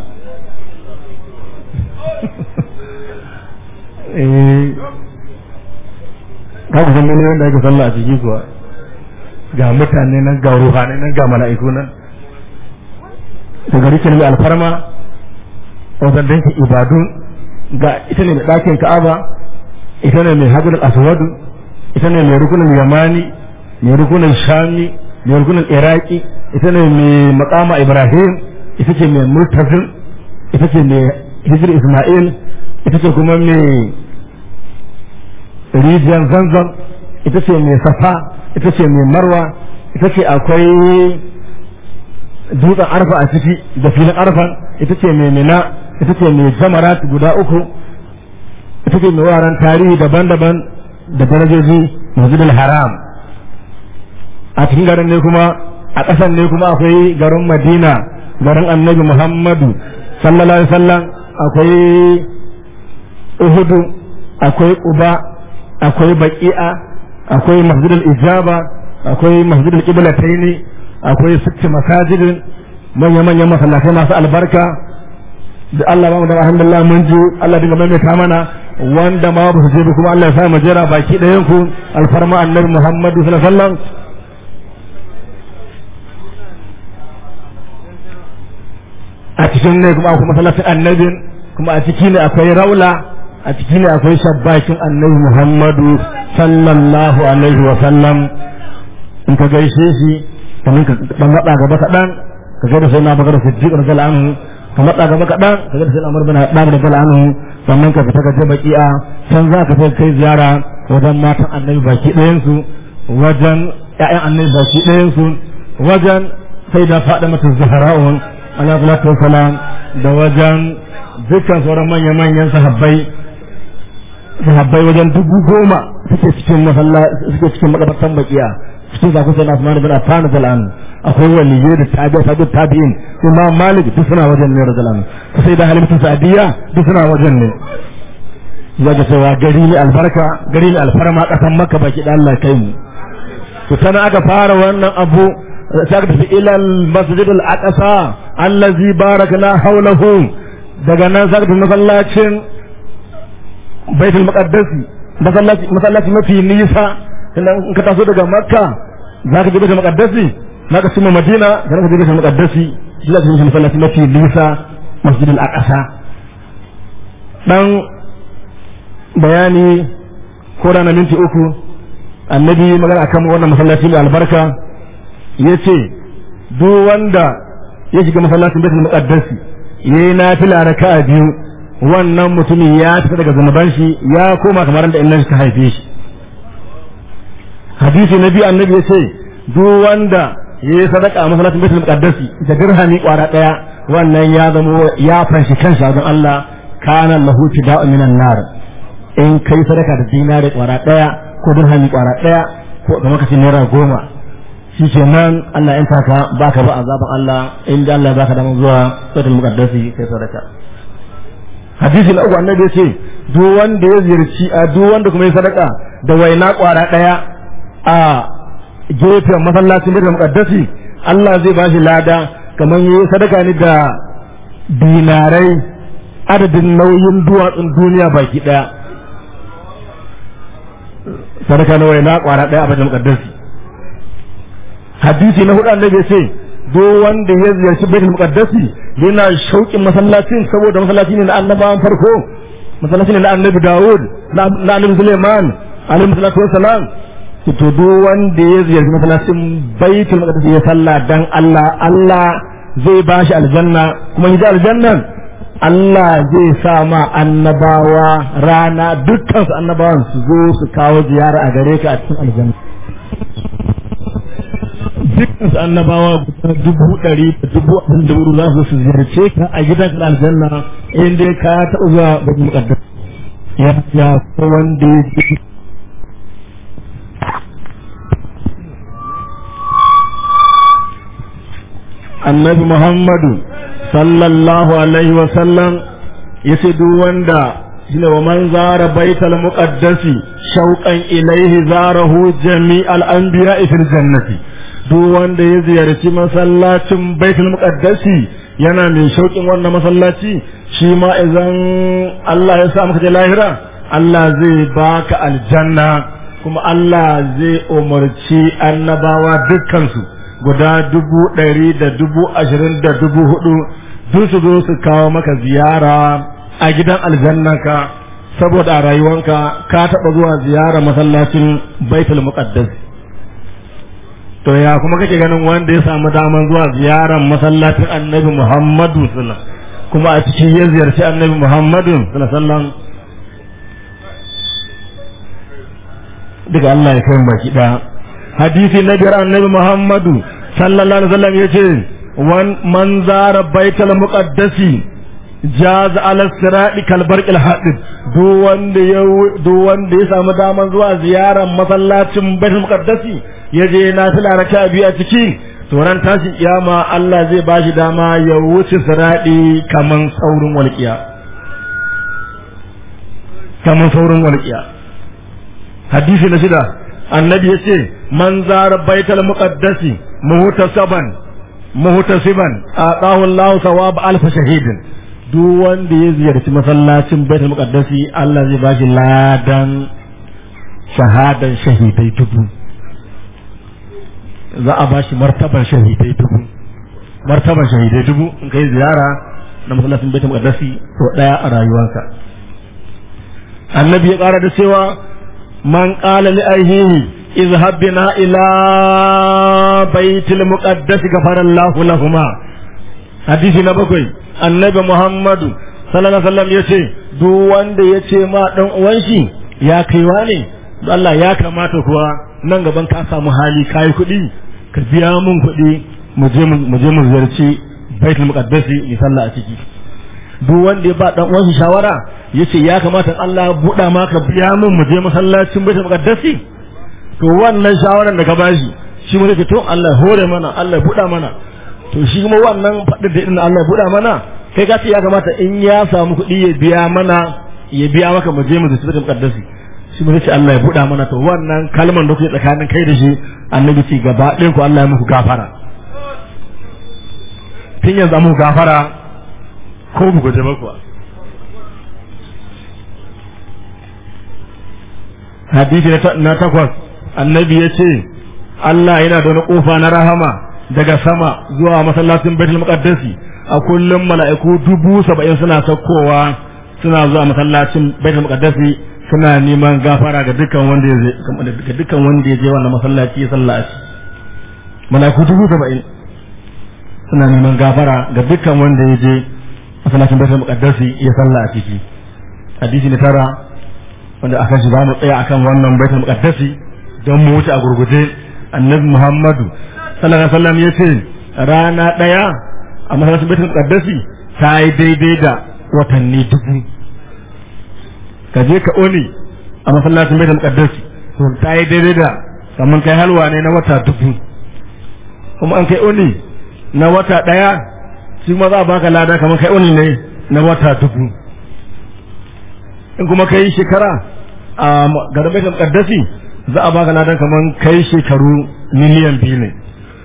ka ku san miliyan da ake sallah a ciki kuwa ga mutane nan ga ruhanai nan ga mala'iku nan da gari ke mai alfarma wajen danki ibadu ga ita ne mai ɗakin ka'aba ita ne mai hajjar aswadu ita ne mai rukunin yamani mai rukunin shami mai rukunin iraki ita ne mai makama ibrahim ita ce mai murtazin ita ce mai hijir isma'il ita ce kuma mai rijiyar zanzan ita ce mai safa ita ce mai marwa ita ce akwai dutsen arfa a ciki da filin arfan ita ce mai mina ita ce mai jamarat guda uku ita ce mai wuraren tarihi daban-daban da darajoji masjidil haram a cikin garin ne kuma a ƙasan ne kuma akwai garin madina garin annabi muhammadu sallallahu alaihi wasallam akwai uhudu akwai uba akwai baqi'a akwai masjidil ijaba akwai masjidil qiblataini akwai sitti masajidin manya-manyan masallatai masu albarka da Allah ba mu da alhamdulillah mun ji Allah dinga maimaita mana wanda ma ba su je kuma Allah ya sa mu jira baki ɗayan ku alfarma annabi Muhammadu sallallahu alaihi wasallam a cikin ne kuma akwai masallacin annabin kuma a ciki ne akwai raula a ciki ne akwai shabbakin annabi Muhammadu sallallahu alaihi wasallam in ka gaishe shi kamar ka dan matsa gaba kaɗan ka ga da sai na bakar siddiq radiyallahu anhu ka matsa gaba kaɗan ka ga da sai na umar bin haddad radiyallahu anhu sannan ka fita ka je baki'a can za ka kai ziyara wajen matan annabi baki ɗayan su wajen ƴaƴan annabi baki ɗayan su wajen sai da faɗa mata zahra'un alaihi salatu wassalam da wajen dukkan sauran manya-manyan sahabbai sahabbai wajen dubu goma suke cikin masallaci suke cikin makabartan bakiya cikin zaku sai na Usman bin Affan zalan akwai waliyyi da tabi'a tabi'in tabi'in Imam Malik duk suna wajen ne rajulan sai da Halimatu Sa'diya duk suna wajen ne ya ga cewa gari ne albarka gari ne alfarma kasan Makka baki da Allah kai mu to tana aka fara wannan abu sai aka tafi ila al-masjid al-aqsa allazi barakna hawlahu daga nan za ka tafi masallacin baitul maqaddasi masallaci masallaci mafi nisa sannan in ka taso daga makka za ka je baitul maqaddasi za ka cimma madina sannan ka je baitul maqaddasi shi za ka je masallaci mafi nisa masjidil aqsa dan bayani ko da na minti uku annabi magana akan wannan masallaci mai albarka yace duk wanda ya shiga masallacin baitul muqaddasi yayi nafila raka'a biyu wannan mutumin ya fita daga zunuban shi ya koma kamar da innan ta haife shi hadisi nabi annabi yace duk wanda yayi sadaka a masallacin baitul muqaddasi da dirhami kwara daya wannan ya zama ya fanshi kansa don Allah kana lahu tida'u minan nar in kai sadaka da dinari kwara daya ko dirhami kwara daya ko kamar kace naira goma shi ke nan Allah in taka baka ba azaban Allah in da Allah baka damar zuwa sautul muqaddasi kai sadaka hadisi na uku annabi yace duk wanda ya ziyarci a duk wanda kuma ya sadaka da waina kwara daya a gefen masallacin baitul muqaddasi Allah zai bashi lada kamar yayi sadaka ne da dinarai adadin nauyin duwatsun duniya baki daya sadaka na waina kwara daya a baitul muqaddasi hadisi na hudu annabi ce duk wanda ya ziyarci baitul muqaddasi yana shauƙin masallacin saboda masallaci ne na annabawan farko masallaci ne na annabi Dawud na annabi Suleiman alaihi salatu wassalam to duk wanda ya ziyarci masallacin baitul muqaddasi ya salla dan Allah Allah zai bashi aljanna kuma ya aljannan Allah zai sa ma annabawa rana dukkan su annabawan su zo su kawo ziyara a gare ka a cikin aljanna dukkan su annabawa guda dubu ɗari da dubu abin da wuri za su su ziyarce ka a gidan aljanna in dai ka taɓa zuwa bakin muƙaddar ya ya ko wanda ya ji annabi muhammadu sallallahu alaihi wa sallam ya ce duk wanda shine wa man zara baital muqaddasi shauqan ilaihi zarahu jami'al anbiya'i fil jannati duk wanda ya ziyarci masallacin baitul muqaddasi yana mai shauƙin wannan masallaci shi ma idan Allah ya sa maka je lahira Allah zai baka aljanna kuma Allah zai umarci annabawa dukkansu guda dubu ɗari da dubu ashirin da dubu hudu duk su zo su kawo maka ziyara a gidan aljannanka saboda a rayuwanka ka taɓa zuwa ziyara masallacin baitul muqaddasi to ya kuma kake ganin wanda ya samu daman zuwa ziyarar masallacin annabi muhammadu sallallahu kuma a cikin ya ziyarci annabi muhammadu sallallahu daga Allah ya kai baki da hadisi na biyar annabi muhammadu sallallahu alaihi wasallam yace wan man zara baitul muqaddasi jaz ala sirati kal barqil hadid duk wanda ya duk wanda ya samu daman zuwa ziyarar masallacin baitul muqaddasi ya je na fila raka biyu a ciki to ran tashin kiyama Allah zai bashi dama ya wuce siradi kaman saurin walƙiya kaman saurin walƙiya hadisi na shida annabi ya ce man zara baital muqaddasi muhtasaban muhtasiban atahu Allah thawab alf shahidin duk wanda ya ziyarci masallacin baitul muqaddasi Allah zai bashi ladan shahadan shahidai dubu za a ba shi martaban shahidai dubu martaban shahidai dubu in kai ziyara na masallacin baitul muqaddasi to daya a rayuwarka annabi ya kara da cewa man qala li ayhihi izhab bina ila baitul muqaddas ghafara Allahu lahuma hadisi na bakwai annabi Muhammadu sallallahu alaihi wasallam yace duk wanda yace ma dan uwan shi ya kaiwa ne Allah ya kamata kuwa nan gaban ka samu hali kai kuɗi ka biya mun kuɗi mu je mu je mu ziyarci baitul muqaddasi yi sallah a ciki duk wanda ya ba dan uwan shawara yace ya kamata Allah ya buɗa maka biya mun mu je masallacin baitul muqaddasi to wannan shawaran da ka bashi shi mu to Allah ya hore mana Allah ya buɗa mana to shi kuma wannan faɗin da idan Allah ya buɗa mana kai ka ce ya kamata in ya samu kuɗi ya biya mana ya biya maka mu je mu ziyarci baitul muqaddasi shi mun ce Allah ya buɗa mana to wannan kalman da kuke tsakanin kai da shi annabi ce gaba ɗayan ku Allah ya muku gafara tun yanzu muku gafara ko bugu da bakwa hadisi na takwas annabi ya ce Allah yana da wani kofa na rahama daga sama zuwa masallacin baitul muqaddasi a kullum mala'iku dubu saba'in suna saukowa suna zuwa masallacin baitul muqaddasi suna neman gafara ga dukkan wanda ya ga dukkan wanda ya je wannan masallaci ya sallaci mala'iku dubu saba'in suna neman gafara ga dukkan wanda ya je masallacin baitul muqaddasi ya salla a ciki hadisi na tara wanda aka shi ba mu tsaya akan wannan baitul muqaddasi don mu wuce a gurguje annabi muhammadu sallallahu alaihi wasallam ya ce rana daya a masallacin baitul muqaddasi ta yi daidai da watanni dubu ka je ka oni a masallacin baitul muqaddasi to ta yi daidai da kamar kai halwa ne na wata dubu kuma an kai oni na wata daya shi ma za a baka lada kamar kai oni ne na wata dubu in kuma kai shekara a garin baitul muqaddasi za a baka ladan kamar kai shekaru miliyan biyu ne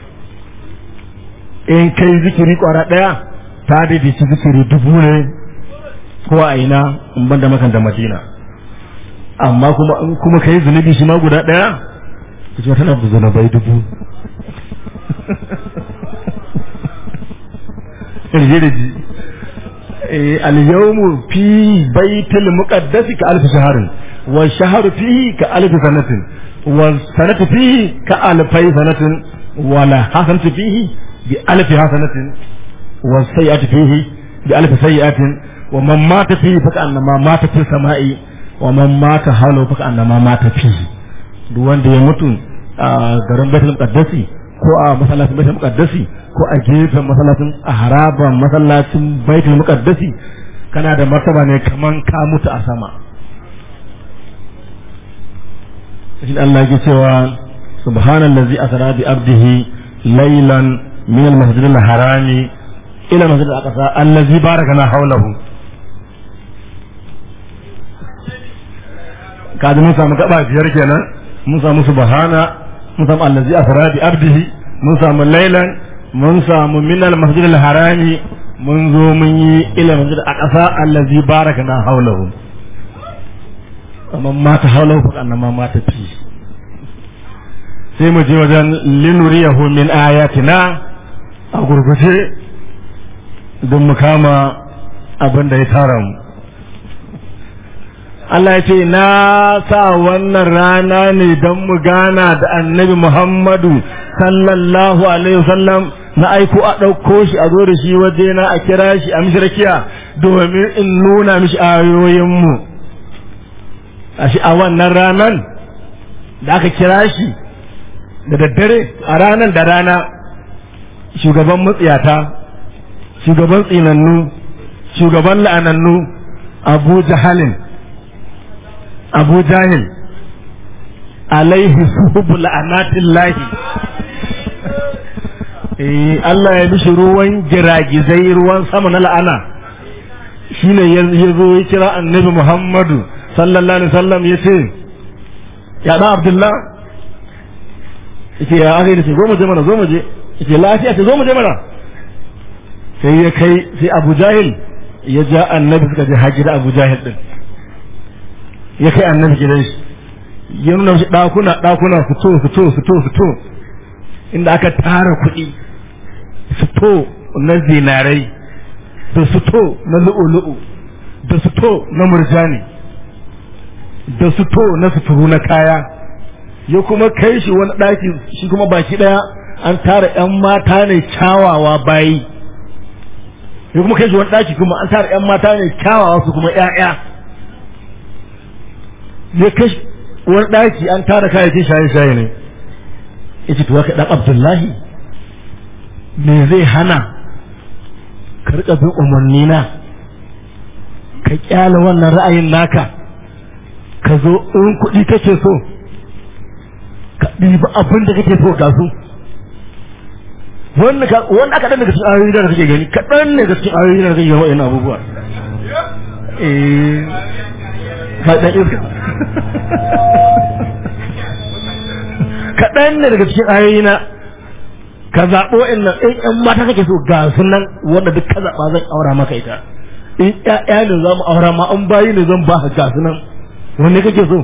in kai zikiri kwara daya ta daidaici zikiri dubu ne ko a ina in ban da makan da madina amma kuma in kuma kai zunubi shi ma guda daya ka ce tana da zunubai dubu irgiriji al-yawmu fi baitul muqaddasi ka alf shahrin wa shahru fihi ka alf sanatin wa sanatu fihi ka alfai sanatin wa la hasanatu fihi bi alf hasanatin wa sayyi'atu fihi bi alf sayyi'atin wa man mata fihi fa annama mata fi sama'i wa man mata halu fa annama mata fihi duk wanda ya mutu a garin baitul muqaddasi ko a masallacin baitul muqaddasi ko a gefen masallacin a haraban masallacin baitul muqaddasi kana da martaba ne kaman ka mutu a sama shi Allah ya cewa subhanallazi asra bi abdihi laylan min al-masjid al-harami ila masjid al-aqsa allazi barakana hawlahu kaji mun samu gaba biyar kenan mun samu subhana mun samu allazi asra bi abdihi mun samu laylan mun samu min al-masjid al-harami mun zo mun yi ila masjid al-aqsa allazi barakana hawlahu amma mata hawlahu fa annama mata fi sai mu je wajen linuriyahu min ayatina a gurguje don mu kama abin da ya tara mu Allah ya ce na sa wannan rana ne don mu gana da annabi Muhammadu sallallahu alaihi wasallam na aiko a ɗauko shi a zo da shi waje na a kira shi a mishi rakiya domin in nuna mishi ayoyinmu a shi a wannan ranan da aka kira shi da daddare a ranar da rana shugaban matsiyata shugaban tsinannu shugaban la'anannu abu jahalin abu jahil alaihi suhubu la'anatin lahi Allah ya bishi ruwan giragizai ruwan sama na la'ana shine ya zo ya kira annabi Muhammadu sallallahu alaihi wasallam ya ce ya da Abdullah yake ya aka yi zo mu je mana zo mu je yake lafiya ce zo mu je mana sai ya kai sai Abu Jahil ya ja annabi suka je haji da Abu Jahil din ya kai annabi gidan shi ya nuna shi dakuna dakuna fito fito fito fito inda aka tara kuɗi fito na zinarai da fito na lu'ulu'u da fito na murjani da fito na suturu na kaya ya kuma kai shi wani ɗaki shi kuma baki ɗaya an tara ‘yan mata ne kyawawa bayi ya kuma kai shi wani ɗaki kuma an tara ‘yan mata ne kyawawa su kuma ‘ya'ya ya kai wani ɗaki an tara kayayyakin shaye-shaye ne ya ce tuwa ka ɗan abdullahi me zai hana ka riƙa bin umarni na ka ƙyale wannan ra'ayin naka ka zo in kuɗi kake so ka ɗiba abin da kake so ga su wanda aka ɗan daga cikin ayoyi da kake gani kaɗan ne daga cikin ayoyi da kake gani wa'in abubuwa eh faɗin iska kaɗan ne daga cikin ayoyi na ka zaɓo in nan in ƴan mata kake so ga su nan wanda duk ka zaɓa zan aura maka ita in ƴaƴa ne za mu aura ma an bayi ne zan ba ka gasu nan wanne kake so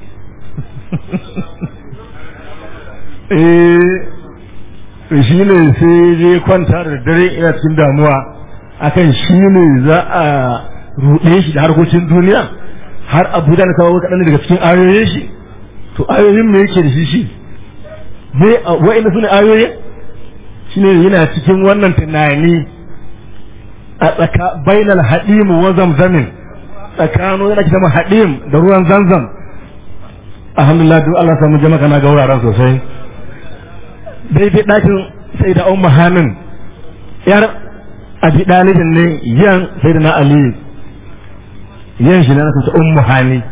eh shi ne sai je kwanta da dare ina cikin damuwa akan shi ne za a ruɗe shi da harkokin duniya har abu da kawo kaɗan daga cikin ayoyin shi to ayoyin me yake da shi shi me wa'ina sune ayoyin shi ne yana cikin wannan tunani a tsaka bainal haɗim wa zamzamin tsakanin yana kitama haɗim da ruwan zanzam alhamdulillah duk Allah samu jama'a kana ga wuraren sosai daidai ɗakin sai da umma hanin yar abi ɗalibin ne yan sai da na aliyu yan shi na nasu ta ummu hani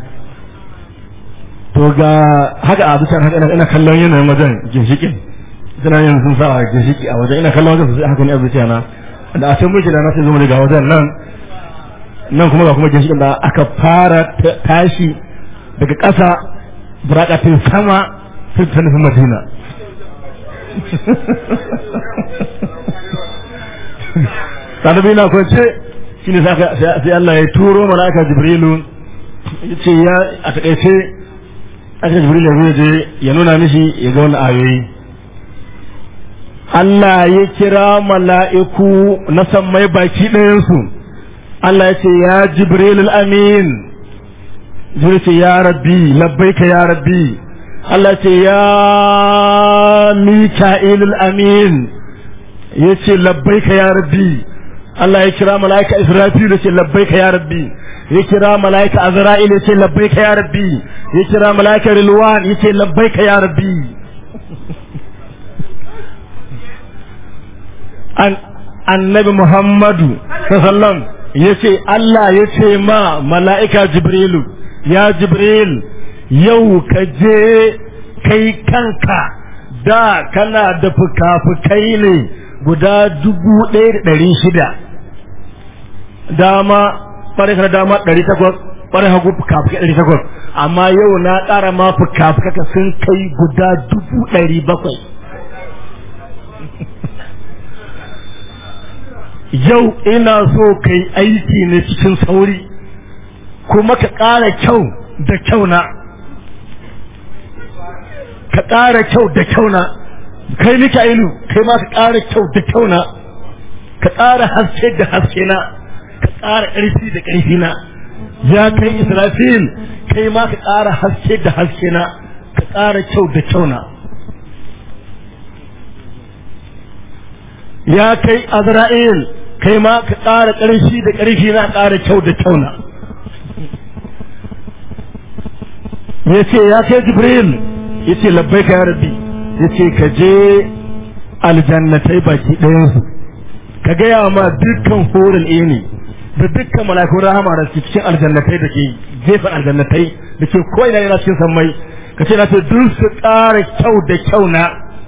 to ga haka a bisa haka ina kallon yanayin wajen ginshikin suna yin sun sa ginshiki a wajen ina kallon wajen sosai haka ne a zuciya na da a can muke da na sai zama daga wajen nan nan kuma ga kuma ginshikin da aka fara tashi daga ƙasa burakatin sama sun ta nufin madina ɗalibi na kwance shi ne sai Allah ya turo mala'ika jibrilu ya ce ya a taƙaice aka jibrilu ya zai je ya nuna mishi ya ga wani ayoyi Allah ya kira mala'iku na sammai baki ɗayansu Allah ya ce ya jibrilu amin jibrilu ce ya rabbi labbaika ya rabbi Allah ce ya mika'ilul amin ya ce labbaika ya rabbi Allah ya kira mala'ika Israfil ya ce labbaika ya rabbi ya kira mala'ika Azra'il ya ce labbaika ya rabbi ya kira mala'ika Rilwan ya ce labbaika ya rabbi an annabi Muhammadu sallallahu ya ce Allah ya ce ma mala'ika Jibrilu ya Jibril yau ka je kai kanka da kana da fuka-fukai ne guda dubu ɗaya da ɗari shida dama ɓarai dama ɗari takwas ɓarai hagu fuka-fuka ɗari takwas amma yau na ƙara ma fuka-fuka sun kai guda dubu ɗari bakwai yau ina so kai aiki ne cikin sauri kuma ka ƙara kyau da kyau na ka ƙara kyau da kyau na kai Mika'ilu kai ma ka ƙara kyau da kyau na ka ƙara haske da haske na ka ƙara ƙarfi da ƙarfi na ya kai Israfil kai ma ka ƙara haske da haske na ka ƙara kyau da kyau na ya kai Azra'il kai ma ka ƙara ƙarfi da ƙarfi na ƙara kyau da kyau na ya ce ya kai Jibril ya ce labbai ka ya rabbi ya ce ka je aljannatai baki ɗayansu ka gaya ma dukkan horin ne da dukkan malakun rahama da ke cikin aljannatai da ke gefen aljannatai da ke ko'ina yana cikin sammai ka ce na ce duk su ƙara kyau da kyau na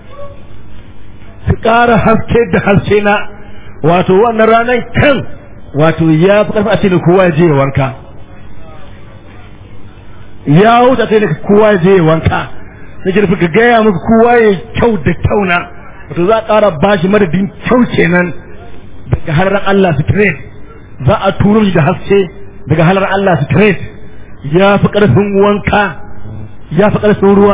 su ƙara haske da haske na wato wannan ranar kan wato ya fi ƙarfi a ce da kowa ya je ya wanka ya wuce a ce da kowa ya je ya wanka na girfi ka gaya musu kowa ya kyau da kyau na wato za a ƙara ba shi madadin kyau kenan daga halar Allah straight za a turo shi da haske daga halar Allah straight ya fi ƙarfin wanka ya fi ƙarfin ruwa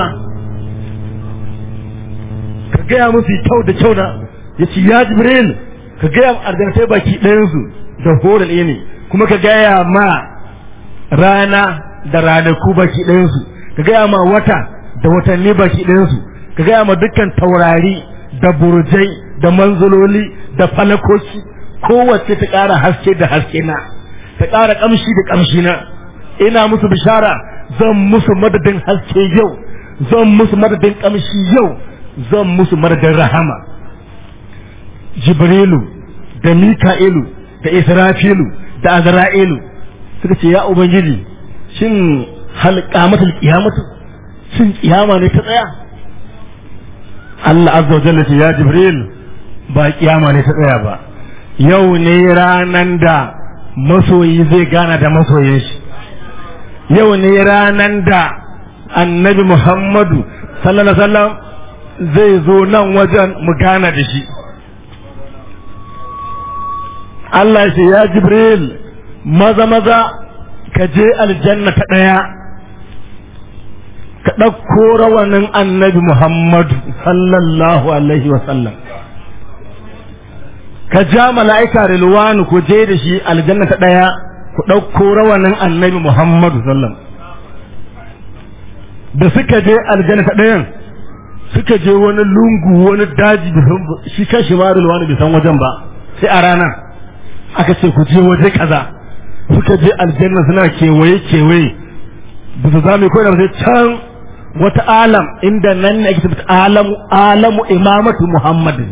ka gaya musu kyau da kyau na ya ce ya jibril ka gaya ma arjantai baki ɗayansu da horal ne kuma ka gaya ma rana da ranaku baki ɗayansu ka gaya ma wata da watanni baki ɗayansu ka gaya ma dukkan taurari da burjai da manzololi da falakoki kowace ta ƙara haske da haske na ta ƙara ƙamshi da ƙamshi na ina musu bishara zan musu madadin haske yau zan musu madadin ƙamshi yau zan musu madadin rahama jibrilu da mika'ilu da israfilu da azra'ilu suka ce ya ubangiji shin halqamatul qiyamatu shin kiyama ne ta tsaya Allah azza wa jalla ce ya jibril ba kiyama ne ta tsaya ba yau ne ranan da masoyi zai gana da masoyin shi yau ne ranan da annabi muhammadu sallallahu alaihi wasallam zai zo nan wajen mu gana da shi Allah ya ce ya jibril maza maza ka je aljanna ta ɗaya ka ɗauko rawanin annabi Muhammadu sallallahu alaihi wasallam ka ja mala'ika rilwanu ku je da shi aljanna ta ɗaya ku ɗauko rawanin annabi Muhammadu sallam da suka je aljanna ta ɗayan suka je wani lungu wani daji shi kan shi ma rilwanu bai san wajen ba sai a ranar aka ce ku je waje kaza suka je aljanna suna kewaye kewaye ba su zame ko da sai can wata alam inda nan ne ake tabbata alamu alamu imamatu muhammadin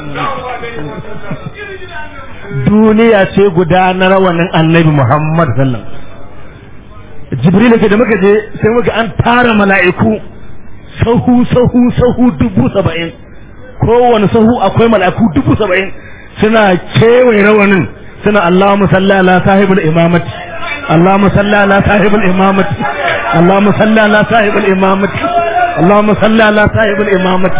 duniya ce guda na rawanin annabi muhammad sallam jibril ke da muka je sai muka an tara mala'iku sahu sahu sahu dubu saba'in kowane sahu akwai mala'iku dubu saba'in suna kewaye rawanin suna Allahumma salli ala sahibul imamati Allahumma salli ala sahibul imamati Allahumma salli ala sahibul imamati Allahumma salli ala sahibul imamati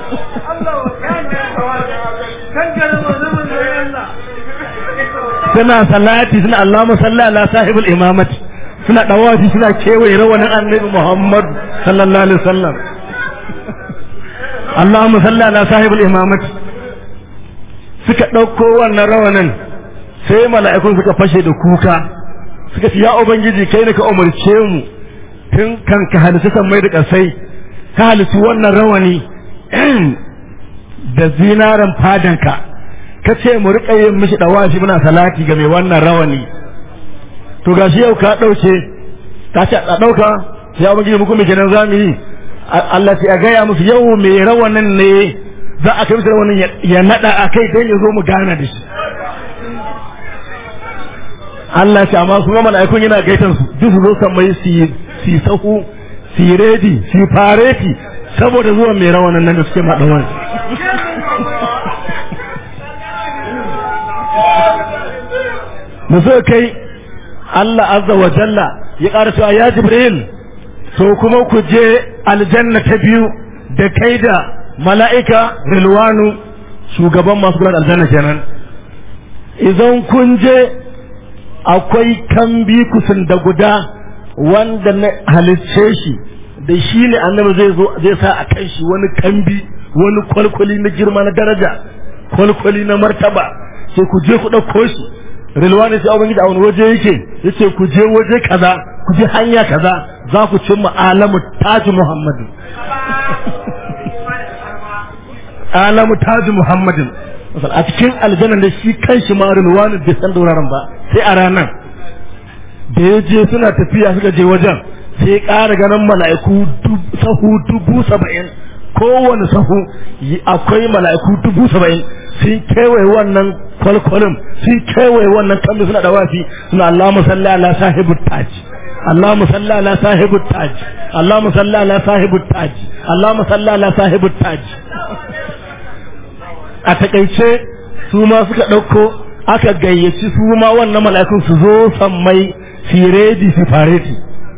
suna salati suna Allahumma salli ala sahibul imamati suna dawafi suna kewaye rawanin annabi Muhammad sallallahu alaihi wasallam Allahumma salli ala sahibul imamati suka ɗauko wannan rawanin sai mala'ikun suka fashe da kuka suka ce ya ubangiji kai ne ka umarce mu tun kan ka halitta sammai da ƙasai ka halitta wannan rawani da zinaren fadanka ka ce mu riƙa yin mishi ɗawashi muna salati ga mai wannan rawani to gashi yau ka ɗauke ta ce a ɗauka ya ubangiji muku mai kenan za mu yi Allah ya gaya musu yau mai rawanin ne za a kai wani ya nada a kai don ya zo mu gana da shi Allah ce amma kuma mala'ikun yana gaitan su duk su zo san mai si sahu si redi si fareti saboda zuwa mai rawanan nan da suke maɗawan da suka kai Allah azza wa jalla ya ƙara cewa ya Jibril to kuma ku je aljanna ta biyu da kai da mala'ika rilwanu shugaban masu kula da aljanna kenan idan kun je akwai kambi kusan da guda wanda na halicce shi da shi ne annabi zai zo zai sa a kan shi wani kambi wani kwalkwali na girma na daraja kwalkwali na martaba sai ku je ku ɗauko shi rilwani sai ubangiji a wani waje yake yace ku je waje kaza ku je hanya kaza za ku cimma alamu taji muhammadu alamu taji muhammadin a cikin aljanna da shi kan shi ma rilwani bai san dauraron ba sai a ranar da ya je suna tafiya suka je wajen sai ya ƙara ganin mala'iku sahu dubu saba'in kowane sahu akwai mala'iku dubu saba'in sun kewaye wannan kwalkwalin sun kewaye wannan kambi suna da wafi suna Allah musalli ala sahibu taji Allah musalli ala sahibu taji Allah musalli ala sahibu taji Allah musalli ala sahibu taji a takaice su ma suka ɗauko aka gayyaci su ma wannan mala'ikun su zo sammai firedi su fareti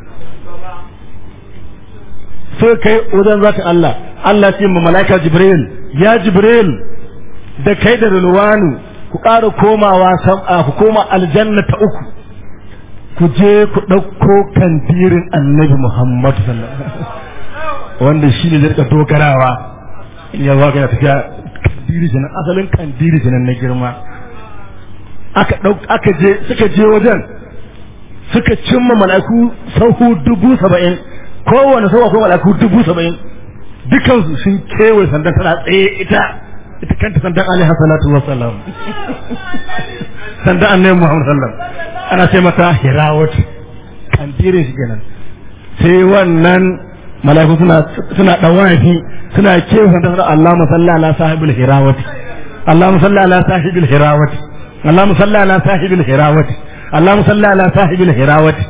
sai kai wajen zaka Allah Allah ce ma mala'ika Jibril ya Jibril da kai da Rilwanu ku ƙara komawa ku koma aljanna ta uku ku je ku ɗauko kandirin annabi Muhammad sallallahu wanda shi ne zai dogarawa in ya zaga ya tafiya kandiri jinan asalin kandiri jinan na girma aka ɗauk aka je suka je wajen suka cimma mala'iku sahu dubu saba'in kowane sau akwai mala'iku dubu saba'in dukansu sun kewaye sandan tana tsaye ita ita kanta sandan alaihi salatu wa salam sandan annabi muhammad sallam ana ce mata hirawat kandire shi kenan sai wannan mala'iku suna suna dawafi suna kewaye sandan tana Allahumma salli ala sahibul hirawat Allahumma salli ala sahibul hirawat Allahumma salli ala sahibul hirawat Allahumma salli ala sahibul hirawat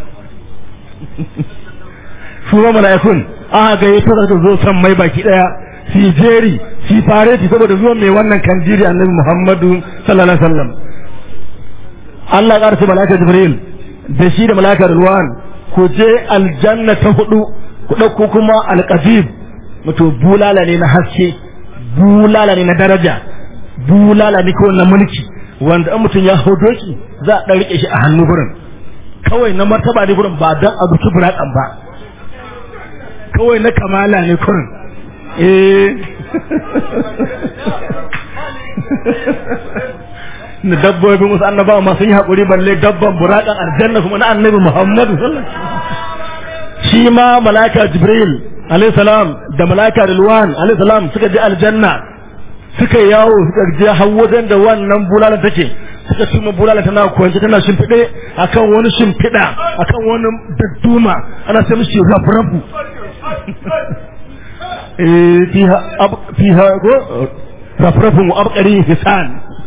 su ma mala'ikun aka ga yato da zo san mai baki daya fi jeri fi fareti saboda zuwan mai wannan kanjiri annabi Muhammadu sallallahu alaihi wasallam Allah ya karce mala'ika Jibril da shi da mala'ika Rilwan ku je aljanna ta hudu ku dauko kuma alqadib wato bulala ne na haske bulala ne na daraja bulala ne ko na mulki wanda an mutum ya hau doki za a ɗan riƙe shi a hannu gurin kawai na martaba ne gurin ba don a zuci buraƙan ba kawai na kamala ne kurin eh na dabbobin wasu annabawa masu yi haƙuri balle dabban buraƙan aljanna kuma na annabi muhammadu sallallahu shi ma malaka jibril alayhi salam da malaka rilwan alayhi salam suka je aljanna suka yawo suka je har wajen da wannan bulala take suka tuma bulala tana kwance tana shimfiɗe akan wani shimfiɗa akan wani dadduma ana sai mishi rafrafu eh fiha ab fiha go rafrafun wa abqari hisan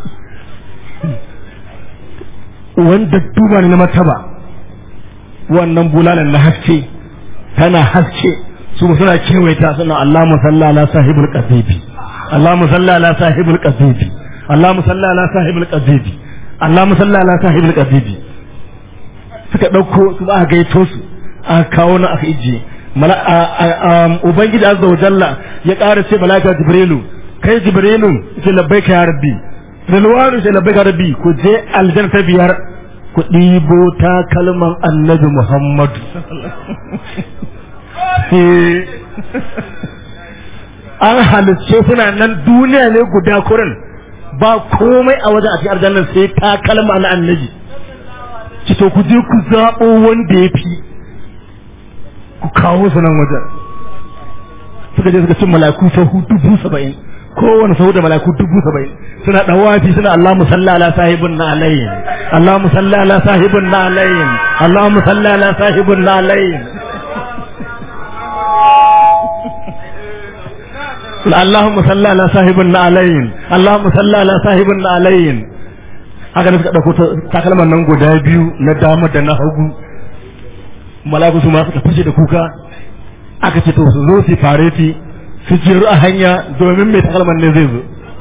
wanda duba ne na mataba wannan bulalan na haske tana haske su suna kewaita suna Allah musalla ala sahibul qadibi Allah musalla ala sahibul qadibi Allah musalla ala sahibul qadibi Allah musalla ala sahibul qadibi suka dauko su aka gaito su aka kawo na aka ije ubangiji azza wa jalla ya ƙara ce malaka jibrilu kai jibrilu ce labbaika ya rabbi rilwanu ce labbaika ya rabbi ku je aljanna ta biyar ku ɗibo ta kalman annabi muhammadu an halicce suna nan duniya ne guda kurin ba komai a wajen a cikin aljannan sai ta kalma na annabi ki to ku je ku zaɓo wanda ya fi ku kawo su nan wajen suka je suka cin malaku sahu dubu saba'in kowane sahu da malaku dubu saba'in suna ɗawafi suna Allah musalla ala sahibin na alayin Allah musalla ala sahibin na alayin Allah musalla ala sahibin na alayin اللهم صل على صاحب النعلين اللهم صل على صاحب النعلين haka ne suka ɗauko takalman nan guda biyu na dama da na hagu malaku su ma suka fashe da kuka aka ce to su zo su fareti su jeru a hanya domin mai takalman ne zai zo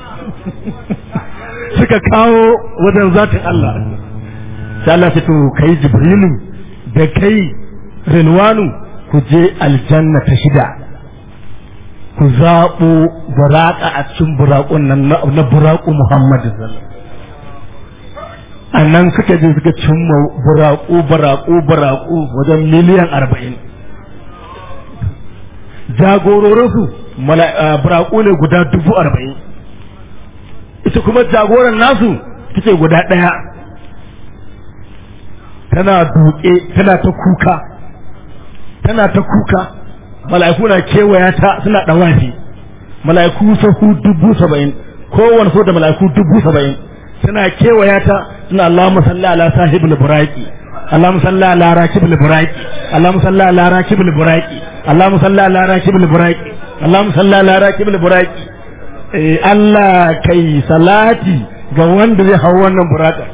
suka kawo wajen zatin Allah sai Allah ce to kai jibrilu da kai rinwanu ku je aljanna ta shida ku zaɓo buraƙa a cikin buraƙun nan na buraƙu Muhammadu a nan suka je suka cimma buraƙu buraƙu buraƙu wajen miliyan arba'in jagororinsu buraƙu ne guda dubu arba'in ita kuma jagoran nasu take guda ɗaya tana duƙe tana ta kuka tana ta kuka mala'iku na kewaya ta suna ɗawafi mala'iku sahu dubu saba'in kowane so da mala'iku dubu saba'in suna kewaya ta suna Allahumma salli ala sahibul buraqi Allahumma salli ala rakibul buraqi Allahumma salli ala rakibul buraqi Allahumma salli ala rakibul buraqi Allahumma salli ala rakibul buraqi eh Allah kai salati ga wanda zai hawo wannan buraka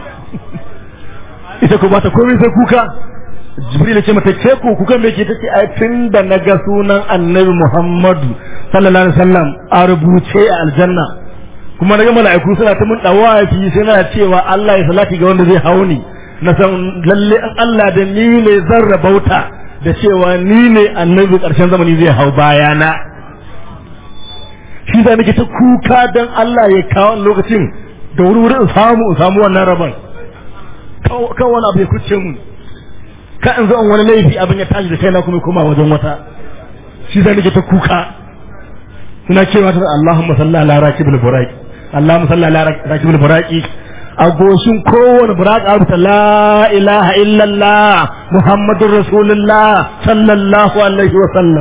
ita ko ba ta komai sai kuka jibril ce mata ce ku kukan me ke tace ai tun da na ga sunan annabi muhammadu sallallahu alaihi wasallam a rubuce a aljanna kuma naga mala'iku suna ta mun dawafi suna cewa Allah ya salati ga wanda zai hauni na san lalle an Allah da ni ne zan rabauta da cewa ni ne annabi karshen zamani zai hau bayana shi da nake ta kuka dan Allah ya kawo lokacin da wuri-wuri in samu in samu wannan rabon kan wani abu ya kuce mun ka in zo in wani laifi abin ya tashi da kaina kuma koma wajen wata shi zai nake ta kuka suna cewa ta Allahumma salli ala rakibul buraqi Allahumma salli ala rakibul buraqi a goshin kowane buraqi abu la ilaha illallah muhammadur rasulullah sallallahu alaihi wa sallam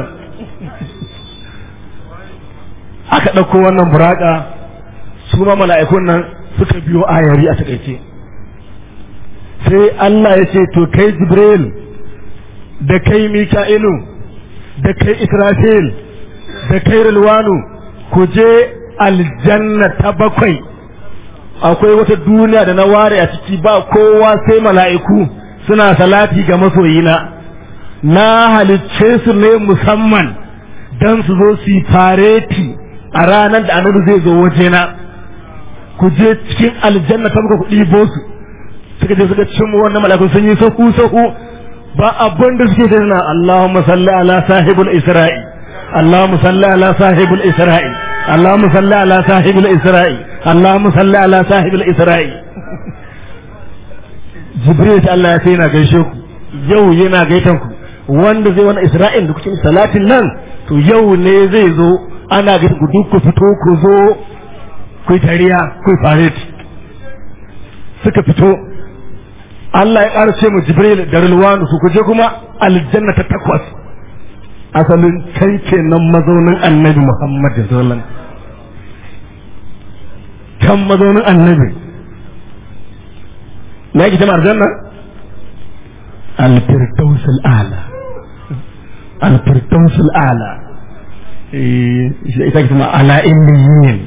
aka ɗauko wannan buraka su ma mala'ikun nan suka biyo ayari a takaice sai Allah ya ce to kai Jibril da kai Mika'ilu da kai Israfil da kai Rilwanu ku je aljanna ta bakwai akwai wata duniya da na ware a ciki ba kowa sai mala'iku suna salati ga masoyina na halicce su ne musamman don su zo su yi fareti a ranar da annabi zai zo wajena ku je cikin aljanna ta muka ku ɗibo su suka je suka cin mu wannan malakun sun yi sahu sahu ba abin da suke da na Allahumma salli ala sahibul isra'i Allahumma salli ala sahibul isra'i Allahumma salli ala sahibil isra'i Allahumma salli ala sahibil isra'i Jibril ta Allah ya ce yana gaishe ku yau yana gaitan ku wanda zai wani isra'il da kuke salatin nan to yau ne zai zo ana ga ku duk ku fito ku zo ku yi tariya ku yi faret suka fito Allah ya ƙarce mu Jibril da Rilwanu su kuje kuma aljanna ta takwas asalin can kenan mazaunin annabi Muhammad sallallahu alaihi wasallam kan mazaunin annabi me yake jama'a aljanna al-firdaus al-a'la al-firdaus al-a'la eh ita ke kuma ala illiyin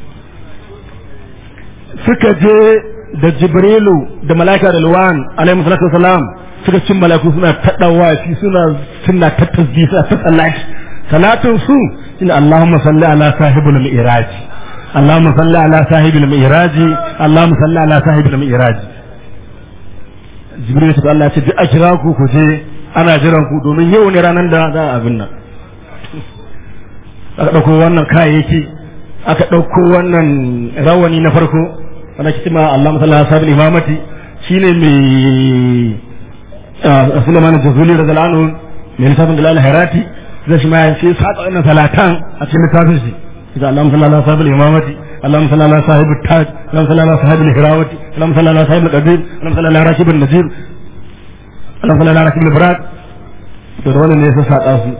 suka je da jibrilu da malaika da luwan alaihi salatu wasalam suka cin malaiku suna taɗawa shi suna suna ta tasbih suna ta salati salatin su shine Allahumma salli ala sahibul mi'raj Allahumma salli ala sahibul mi'raj Allahumma salli ala sahibul mi'raj Jibril ta Allah ce duk a kira ku ku je ana jiran ku domin yau ne ranar da za a abin nan aka ɗauko wannan kayayyaki aka ɗauko wannan rawani na farko wanda ke cima Allah masala sabin imamati shine mai Sulaiman Jazuli radiyallahu anhu mai lissafin da lalata harati zai shi ma ya ce saka wannan salatan a cikin littafin shi إذا اللهم صل على صاحب الإمامة اللهم صل على صاحب التاج اللهم صل على صاحب الهراوة اللهم صل على صاحب القدير اللهم صل على راكب النجيب اللهم صل على راكب البراق da wannan ne ya saka su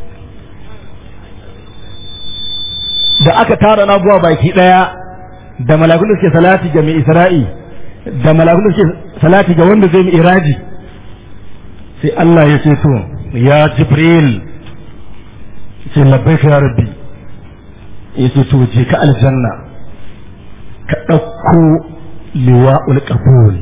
da aka tara na buwa baki daya da malakun da suke salati ga mai isra'i da malakun da suke salati ga wanda zai mai iraji sai Allah ya ce to ya jibril sai labbaika ya rabbi yace to je ka aljanna ka ɗauko liwa'ul qabul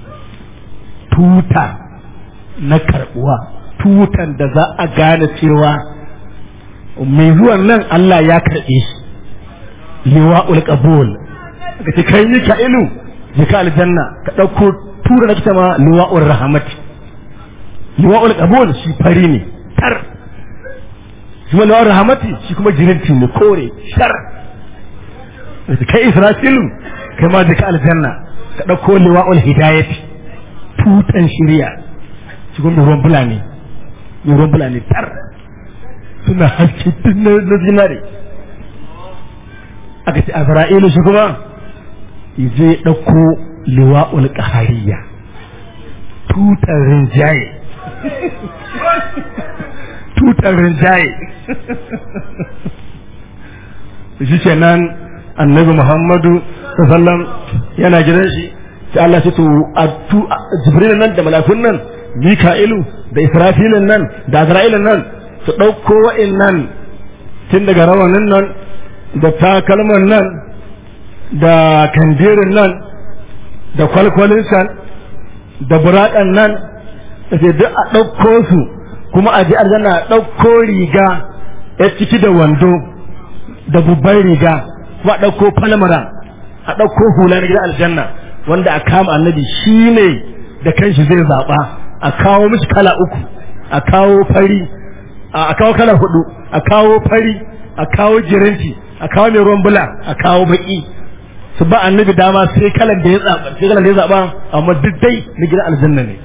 tuta na karbuwa tutan da za a gane cewa mai zuwan nan Allah ya karɓe shi liwa'ul qabul ka ce kai yi ka ilu je ka aljanna ka ɗauko tura na kita ma liwa'ul rahmati liwa'ul qabul shi fari ne tar shi wani wani rahamati shi kuma jirinti ne kore shar kai israfilu kai ma jika aljanna ka ɗauko liwa'ul hidayati tutan shirya shi kuma ruwan fulani ruwan fulani tar suna haske tun na zinare aka ce azra'ilu shi kuma je ɗauko liwa'ul ƙahariya tutan rinjaye tutar rinjaye shi ke nan annabi muhammadu sallam yana gidan shi sai Allah ce to jibril nan da malakun nan mika'ilu da israfilin nan da azra'ilin nan su ɗauko wa'in nan tun daga rawanin nan da takalman nan da kandirin nan da kwalkwalin can da buraɗan nan da duk a ɗauko su kuma a ji aljanna a ɗauko riga ya ciki da wando da babban riga kuma a ɗauko falmara a ɗauko hula na gidan aljanna wanda a kama annabi shi ne da kanshi zai zaɓa a kawo mishi kala uku a kawo fari a kawo kala hudu a kawo fari a kawo jirinci a kawo mai ruwan bula a kawo baki su ba annabi dama sai kalan da ya zaɓa sai kalan da ya zaɓa amma duk dai na gidan aljanna ne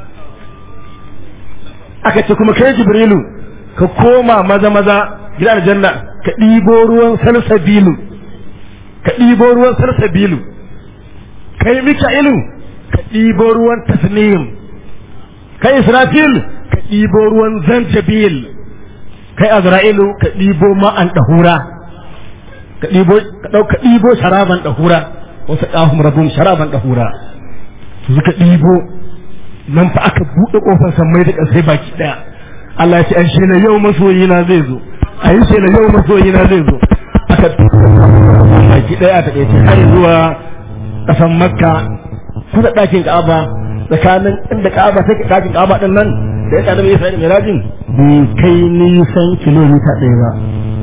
aka ce kuma kai jibrilu ka koma maza maza gidan aljanna ka ɗibo ruwan salsabilu ka ɗibo ruwan salsabilu kai mika'ilu ka ɗibo ruwan tasnim kai israfil ka ɗibo ruwan zanjabil kai azra'ilu ka ɗibo ma'an ɗahura ka ɗibo ka ɗibo sharaban ɗahura wasu ƙahun rabun sharaban ɗahura suka ɗibo nan fa aka buɗe ƙofar sammai da ƙasai baki ɗaya Allah ya ce an shela yau masoyina zai zo a yi shela yau masoyina zai zo aka baki ɗaya a taƙaice har zuwa ƙasan makka kusa ɗakin ka'aba tsakanin inda ka'aba take ɗakin ka'aba ɗin nan da ya ƙaddama ya sa'id mirajin bai kai nisan kilomita ɗaya ba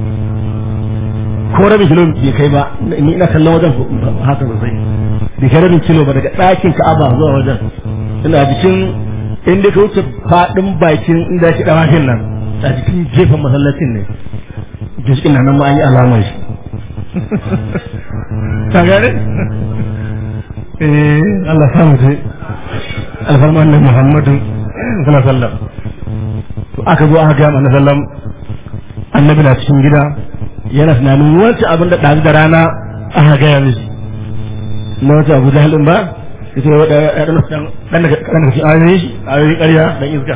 ko rabin kilomita bai kai ba ni ina kallon wajen haka sosai bai kai rabin kilo ba daga ɗakin ka'aba zuwa wajen ina jikin inda ka wuce faɗin bakin inda shi ɗawakin nan a jikin gefen masallacin ne jikin nan ma an yi alamar shi ka gane eh Allah sa mu dai alfarman nan Muhammadu sallallahu alaihi wasallam to aka zo aka ga annabi sallam annabi na cikin gida yana tunanin wancan abin da ɗazu da rana aka gaya mishi na wata abu jahil ba ita ne wadda ya ɗan ɗan ɗan daga cikin ayoyi shi ayoyi ƙarya ɗan iska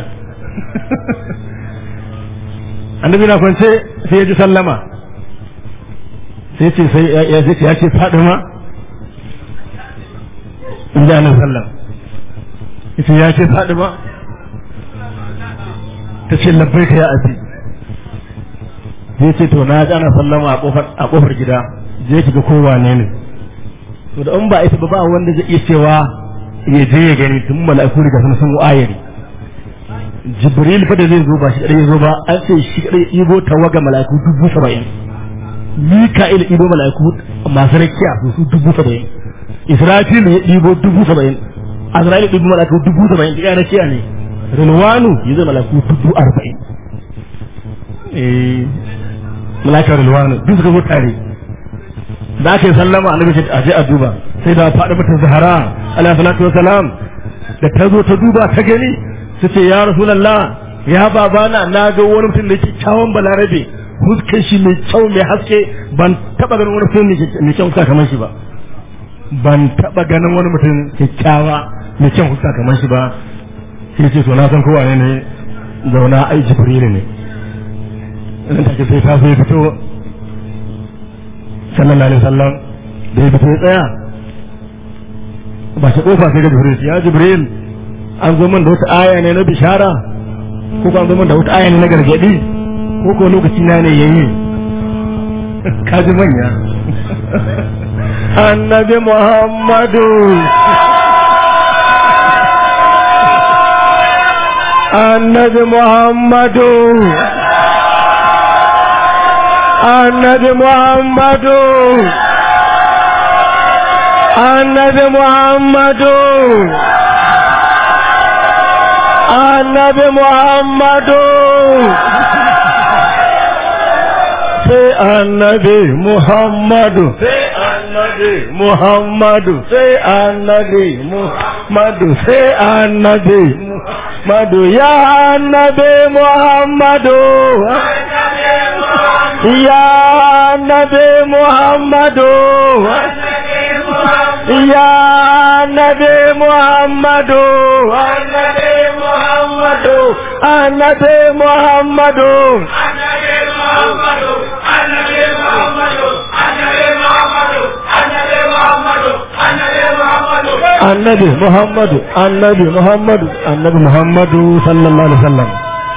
annabi na kwance sai ya ji sallama sai ce sai ya ce ya ce fadima in ji annabi sallam ita ya ce fadima ta ce labbai ka ya abi sai ce to na ji ana sallama a kofar a kofar gida je ki ga kowa ne ne to da in ba ita ba ba wanda zai iya cewa ya je ya gani tun mala'iku riga sun sun ayari jibril fa da zai zo ba shi kadai zo ba an ce shi kadai ibo tawaga mala'iku dubu saba'in mika'il ibo mala'iku masu rakiya su su dubu saba'in israfil ya ibo dubu saba'in azrail ibo mala'iku dubu saba'in da rakiya ne rilwanu ya zai mala'iku dubu arba'in eh mala'ikar rilwanu duk suka zo tare da aka yi sallama annabi ce a je a duba sai da faɗi mata zahara alaihi salatu wasalam da ta zo ta duba ta gani su ce ya rasulallah ya babana na ga wani mutum da ke kyawun balarabe fuskar shi mai kyau mai haske ban taba ganin wani mutum mai kyau fuska kamar shi ba ban taba ganin wani mutum kyakkyawa mai kyau fuska kamar shi ba sai ce to na san kowa ne ne zauna ai jibrilu ne nan take sai ta sai fito sallallahu alaihi wasallam da ya fito ya tsaya ba shi kofa sai ga jibril ya jibril an zo min da wata aya ne na bishara ko ko an zo min da wata aya ne na gargadi ko ko lokaci na ne yayi kaji manya annabi muhammadu annabi muhammadu annabi muhammadu annabi muhammadu annabi muhammadu sai annabi muhammadu sai annabi muhammadu sai annabi muhammadu sai annabi muhammadu ya annabi muhammadu ya annabi muhammadu ya annabi muhammadu annabi muhammadu annabi muhammadu annabi muhammadu annabi muhammadu annabi muhammadu sallallahu alaihi wasallam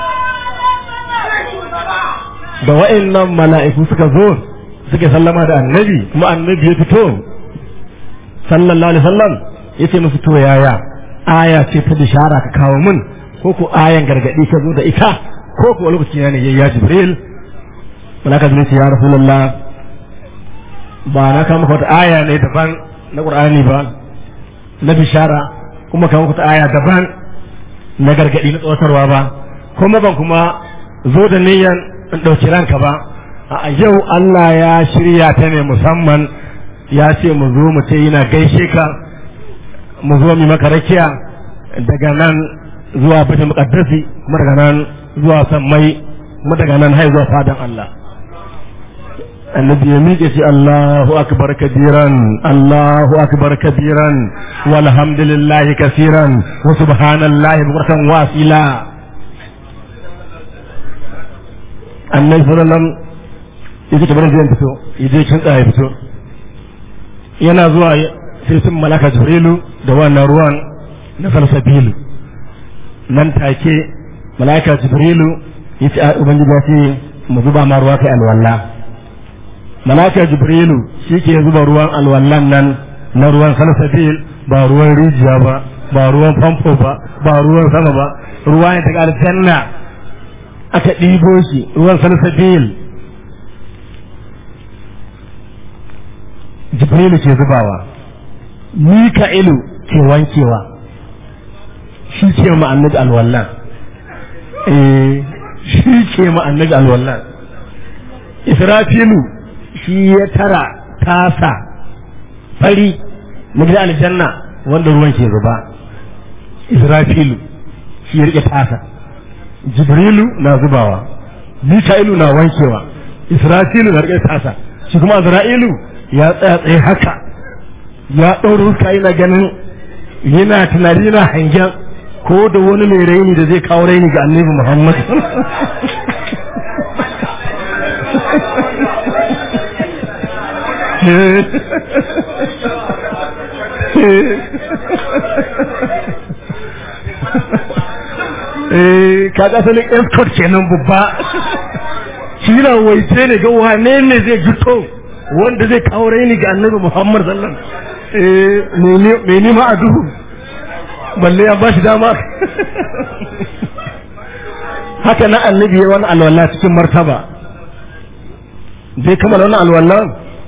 da wa'annan mala'iku suka zo suka sallama da annabi kuma annabi ya fito sallallahu alaihi wasallam yace musu to yaya aya ce ta bishara ka kawo min ko ko ayan gargadi ka zo da ita ko ko lokaci ne ya jibril malaka jibril ya rasulullah ba na kama wata aya ne daban na qur'ani ba na bishara kuma kama wata aya daban na gargadi na tsawatarwa ba kuma ban kuma zo da niyan in ɗauki ranka ba a yau Allah ya shirya ta ne musamman ya ce mu zo mu ce yana gaishe ka mu zo mu maka rakiya daga nan zuwa bata muqaddasi kuma daga nan zuwa sammai kuma daga nan har zuwa fadan Allah annabi ya miƙe shi Allahu akbar kabiran Allahu akbar kabiran walhamdulillahi kasiran wa subhanallahi bukratan wasila annabi sallallahu alaihi wasallam yake tabar zai fito yaje kin tsaya fito yana zuwa sai sun malaka jibrilu da wannan ruwan na salsabilu nan take malaka jibrilu yace ubangiji ya ce mu zuba ma ruwa kai alwala malaka jibrilu shi ke zuba ruwan alwallan nan na ruwan salsabil ba ruwan rijiya ba ba ruwan famfo ba ba ruwan sama ba ruwa ne daga aljanna aka ɗibo shi ruwan salsabil jibrilu ke zubawa mika'ilu ke wankewa shi ke ma annabi alwallan eh shi ke ma annabi alwallan israfilu shi ya tara tasa fari na gidan aljanna wanda ruwan ke zuba israfilu shi ya rike tasa jibrilu na zubawa mika'ilu na wankewa israfilu na rike tasa shi kuma azra'ilu ya tsaya tsaye haka ya ɗaura huska yana ganin yana tunani yana hangen ko da wani mai raini da zai kawo raini ga annabi muhammad eh kaga asalin escort kenan babba shi na waice ne ga wane ne zai jito wanda zai kawo raini ga annabi muhammad sallam eh me nima a duhu balle ya bashi dama haka na annabi ya wani alwala cikin martaba zai kammala wani alwala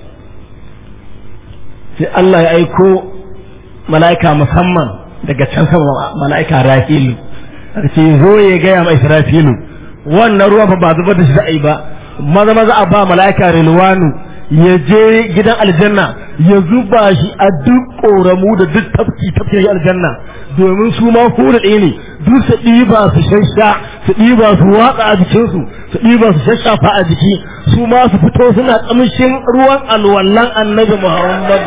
sai Allah ya aiko mala'ika musamman daga can sama mala'ika rafilu aka ce zo ya gaya ma israfilu wannan ruwa fa ba zubar da shi za a yi ba maza maza a ba mala'ika rilwanu ya je gidan aljanna ya zuba shi a duk ƙoramu da duk tafki tafki aljanna domin su ma hura ɗaya ne duk su ɗiba su shasha su ɗiba su watsa a jikinsu su ɗiba su shashafa a jiki su ma su fito suna ƙamshin ruwan alwallan annabi muhammadu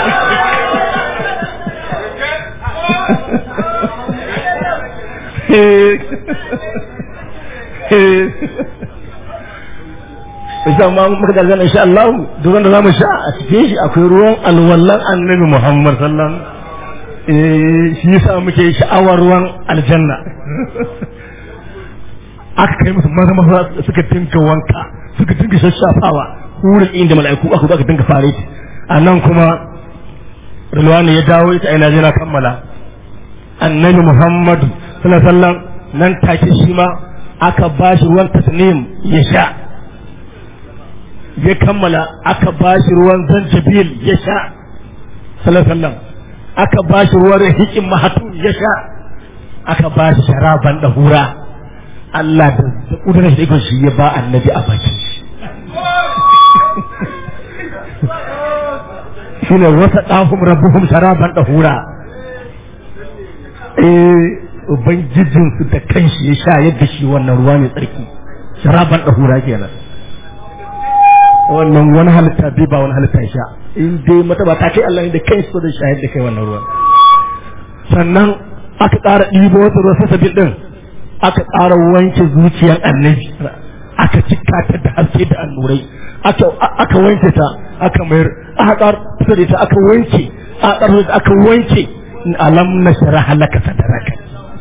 insha ma muka da zan insha Allah duk wanda zamu sha a cikin shi akwai ruwan alwallan annabi Muhammad sallallahu alaihi shi yasa muke sha'awar ruwan aljanna aka kai musu maza maza suka dinka wanka suka dinka shashafawa wurin inda mala'iku aka zo aka dinka fare a nan kuma Rilwani ya dawo ita ina jira kammala annabi Muhammad sallallahu alaihi wasallam nan take shi ma aka bashi ruwan tasnim ya sha ya kammala aka ba shi ruwan zanjabil ya sha sallallahu aka ba shi ruwan hikin mahatu ya sha aka ba shi sharaban da hura Allah da kudurar shi shi ya ba annabi a baki shine wata ɗahum rabbuhum sharaban da hura eh ubangijinsu da kanshi ya sha yadda shi wannan ruwa mai tsarki sharaban da hura kenan wannan wani halitta bai ba wani halitta sha in dai mata ba ta kai Allah ne da kai so da shahid da kai wannan ruwan sannan aka ƙara ɗibo wata ruwa sasabil din aka ƙara wanke zuciyar annabi aka cika ta da haske da annurai aka aka wanke ta aka mayar aka ƙara fita da ita aka wanke aka ƙara aka wanke alam nashrah laka sadraka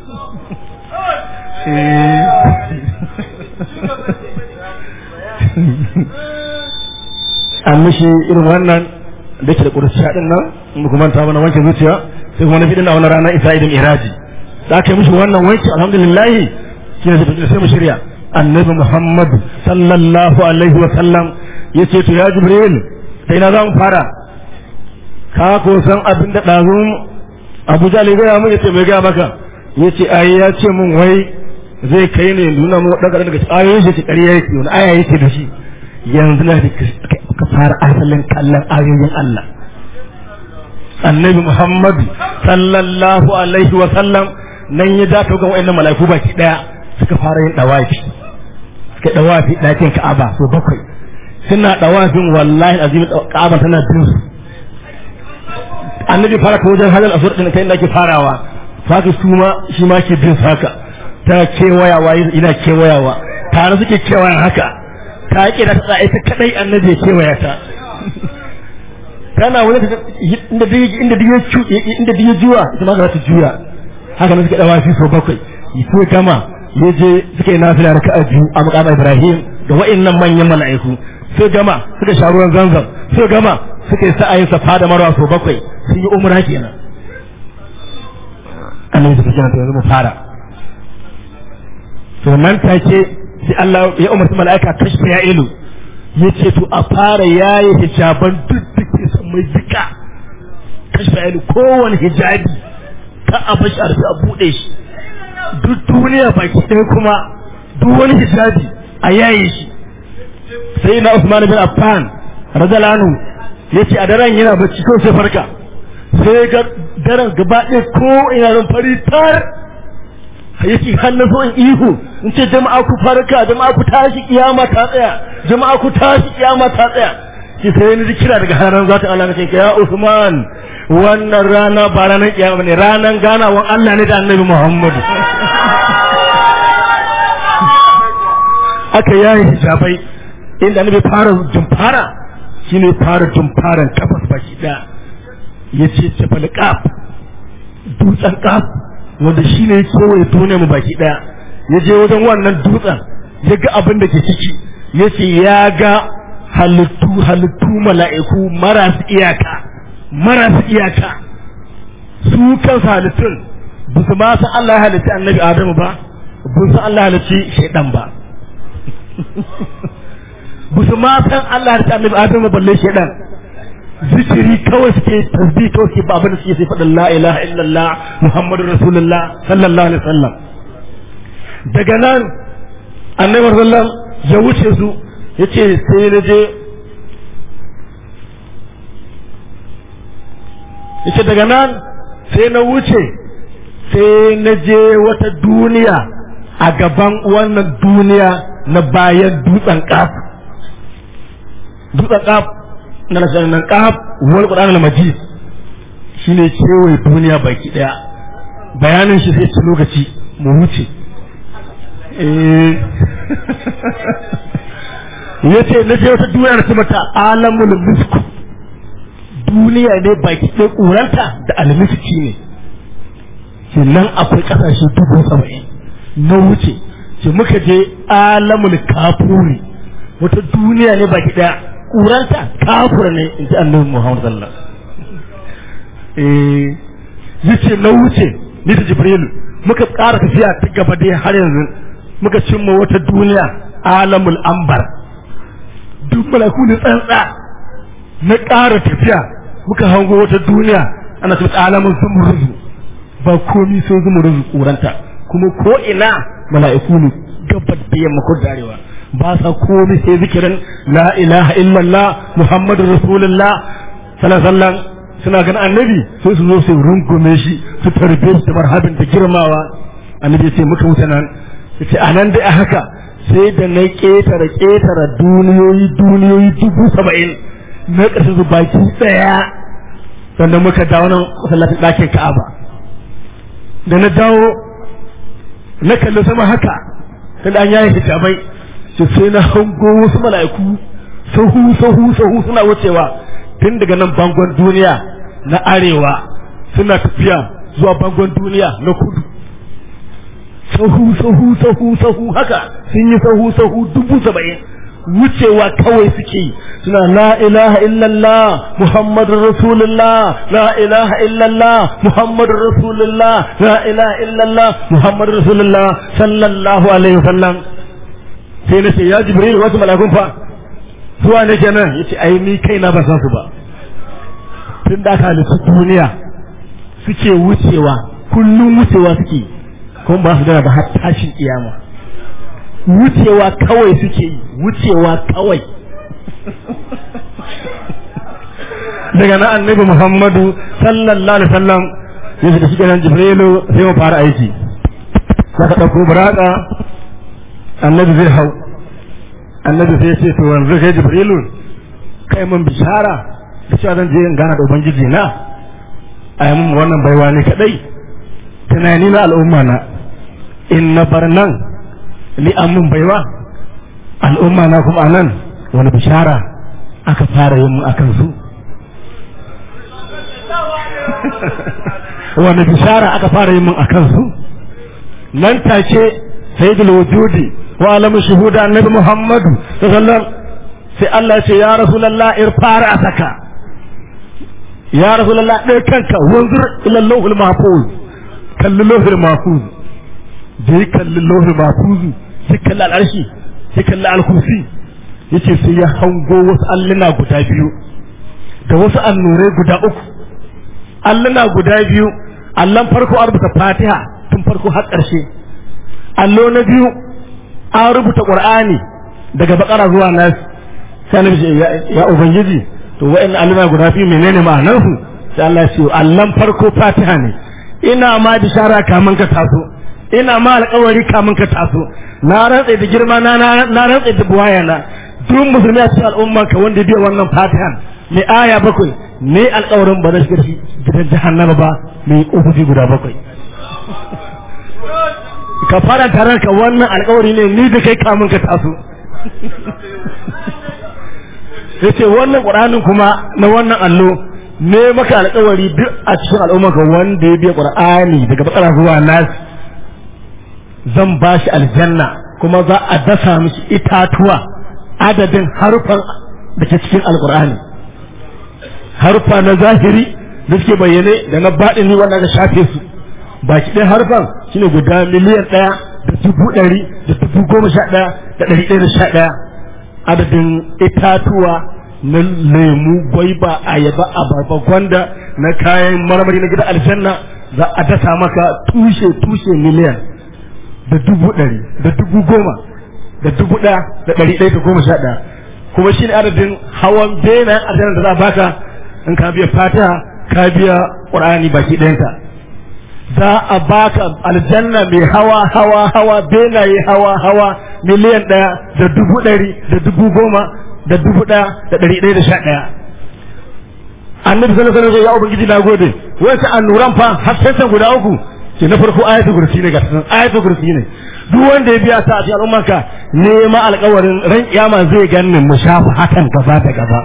an mishi irin wannan da ke da ƙuruciya din nan in kuma ta mana wanke zuciya sai kuma na fi dinna wani rana isa idan iraji da aka yi mishi wannan wanke alhamdulillah shi ne sai mu shirya annabi muhammad sallallahu alaihi wa sallam ya ce to ya jibril sai na za mu fara ka ko san abin da ɗazun abuja ne gaya mun ya ce mai gaya maka ya ce ai ya ce mun wai zai kai ne nuna mu ɗaga daga ayoyin shi ƙarya yake wani aya yake da shi yanzu na da ka fara asalin kallon ayoyin Allah annabi Muhammadu sallallahu alaihi wa sallam nan ya dace ga wayannan malaiku baki daya suka fara yin dawafi suka dawafi dakin Ka'aba so bakwai suna dawafin wallahi azimi Ka'aba tana bin su annabi fara ta wajen halal asur din kai inda ke farawa haka su ma shi ma ke bin haka ta kewayawa ina kewayawa tare suke kewayan haka ta kira ta ita kadai annabi ya kewaya ta kana wani inda inda diya inda diya juwa ita ma za ta juya haka ne suka dawa shi so bakwai sai gama ya je suka yi nafila raka'a biyu a maqam Ibrahim da wa'annan manyan mala'iku sai gama suka sha ruwan zanzam sai gama suka yi sa'ayin safa da marwa so bakwai sun yi umra kenan annabi suka kenan to yanzu mu fara to nan take sai Allah ya umarci mala'ika kashfa ya ilu ya ce to a fara yaye hijaban duk da ke son mai zika kashfa ya ilu kowane hijabi ka a bashi a rufe a buɗe shi duk duniya baki ɗaya kuma duk wani hijabi a yaye shi sai na Usman bin Affan radalanu ya ce a daren yana bacci ko sai farka sai ga daren gaba ɗaya ko ina zan fari tar ya ce hannu so in ihu in ce jama'a ku farka jama'a ku tashi kiyama ta tsaya jama'a ku tashi kiyama ta tsaya ki sai ni kira daga ranar zata Allah na ce ya Usman wannan rana ba ranar kiyama ne ranar ganawan Allah ne da Annabi Muhammadu aka yayi hijabai inda Annabi fara jumfara shine fara jumfaran kafas baki daya yace tafal qaf dutsen qaf wanda shine ya kewaye duniya mu baki daya yaje wajen wannan dutsen ya ga abin da ke ciki yace ya ga halittu halittu mala'iku marasu iyaka marasu iyaka su kansu halittun ba su ma san Allah ya halitta annabi Adamu ba ba su Allah ya halitta shaidan ba ba su ma san Allah ya halitta annabi Adamu balle shaidan zikiri kawai suke tasbih kawai suke ba abin da suke sai faɗin la ilaha illallah muhammadu rasulullah sallallahu alaihi wasallam daga nan annabi sallallahu ya wuce su yace sai na je yace daga nan sai na wuce sai na je wata duniya a gaban wannan duniya na bayan dutsen kaf dutsen kaf na nasarar nan kaf wal qur'an al majid shine kewaye duniya baki daya bayanin shi sai ci lokaci mu wuce eh yace na je wata duniya da mata alamul misk duniya ne baki ɗaya ƙuranta da almiski ne ke nan akwai ƙasashe dubu saba'in na wuce ce muka je alamul kafuri wata duniya ne baki ɗaya ƙuranta kafura ne in ji annabi muhammad sallallahu eh yace na wuce ni da jibrilu muka ƙara tafiya ta gaba dai har yanzu muka cimma wata duniya alamul ambar duk malaku ne tsantsa na ƙara tafiya muka hango wata duniya ana su alamun zumuruzu ba komi sai zumuruzu kuranta kuma ko ina mala'iku ne gabar da yamma ko darewa ba sa komi sai zikirin la ilaha illallah muhammadu rasulullah sallallahu suna ganin annabi sai su zo su rungume shi su tarbe shi da marhabin da girmawa annabi ya ce muka wuce nan ya ce a nan dai a haka sai da na ƙetare ƙetare duniyoyi duniyoyi dubu saba'in na ƙarshe su baki ɗaya sannan muka dawo nan masallacin ɗakin ka'aba da na dawo na kalli sama haka ta da an yaye hijabai to sai na hango wasu mala'iku sahu sahu sahu suna wucewa tun daga nan bangon duniya na arewa suna tafiya zuwa bangon duniya na kudu sahu sahu sahu sahu haka sun yi sahu sahu dubu saba'in wucewa kawai suke suna la ilaha illallah muhammadur rasulullah la ilaha illallah muhammadur rasulullah la ilaha illallah muhammadur rasulullah sallallahu alaihi wasallam sai na ce ya jibril wasu malakun fa zuwa ne kenan yace ai ni kaina ba san su ba tun da aka halittu duniya suke wucewa kullum wucewa suke kuma ba su da ba har tashin kiyama wucewa kawai suke yi wucewa kawai daga na annabi muhammadu sallallahu alaihi wasallam ya shiga shi nan jibrilu sai mu fara aiki saka ɗauko buraka annabi zai hau annabi sai ce to yanzu kai jibrilu kai mun bishara da cewa zan je in gana da ubangiji na a yi mun wannan baiwa ne kadai tunani na al'umma na in na bar nan ni an mun baiwa al'umma na kuma nan wani bishara aka fara yin mu akan su wani bishara aka fara yin mun akan su nan take sayyidul wujudi wa alamu shuhuda annabi muhammadu sallallahu sai Allah ya ce ya rasulullah irfara saka ya rasulullah dai kanka wanzur ila lawhul mahfuz kalli lawhul mahfuz dai kalli lawhul mahfuz sai kalli al'arshi sai kalli al-kursi yace sai ya hango wasu alluna guda biyu da wasu annurai guda uku alluna guda biyu allon farko an rubuta fatiha tun farko har ƙarshe allo na biyu an rubuta ƙur'ani daga bakara zuwa nas sai annabi ce ya ubangiji to wa'in alluna guda biyu menene ma'anar su sai Allah ya ce allan farko fatiha ne ina ma bishara kamun ka taso ina ma alƙawari kamun ka taso na rantsa da girma na na rantsa da buwaya na duk musulmi a cikin al'umma ka wanda biya wannan fatiha mai aya bakwai ne alƙawarin ba zai shiga gidan jahannama ba mai ƙofofi guda bakwai ka fara tare ka wannan alƙawari ne ni da kai kamun ka taso yace wannan qur'anin kuma na wannan allo ne maka alƙawari duk a cikin al'umma ka wanda ya biya qur'ani daga bakara zuwa nas zan ba shi aljanna kuma za a dasa mishi itatuwa adadin harufan da ke cikin alqur'ani harufa na zahiri da suke bayyane da na baɗini wanda ka shafe su baki ɗaya harfan shine guda miliyan ɗaya da dubu ɗari da dubu goma sha ɗaya da ɗari ɗaya da sha ɗaya adadin itatuwa na lemu gwaiba ayaba abarba gwanda na kayan marmari na gida aljanna za a dasa maka tushe tushe miliyan da dubu ɗari da dubu goma da dubu ɗaya da ɗari ɗaya da goma sha ɗaya kuma shi ne adadin hawan benayen aljanna da za a baka in ka biya fata ka biya ƙur'ani baki ɗayanta za a baka aljanna mai hawa hawa hawa benaye hawa hawa miliyan ɗaya da dubu ɗari da dubu goma da dubu ɗaya da ɗari ɗaya da sha ɗaya annabi sallallahu alaihi wasallam ya ubangiji na gode wasu annuran fa har sai guda uku ke na farko ayatul kursi ne ga sanan ayatul kursi ne duk wanda ya biya ta a cikin al'ummarka nema alƙawarin ran kiyama zai ganni mu shafa hakan gaba da gaba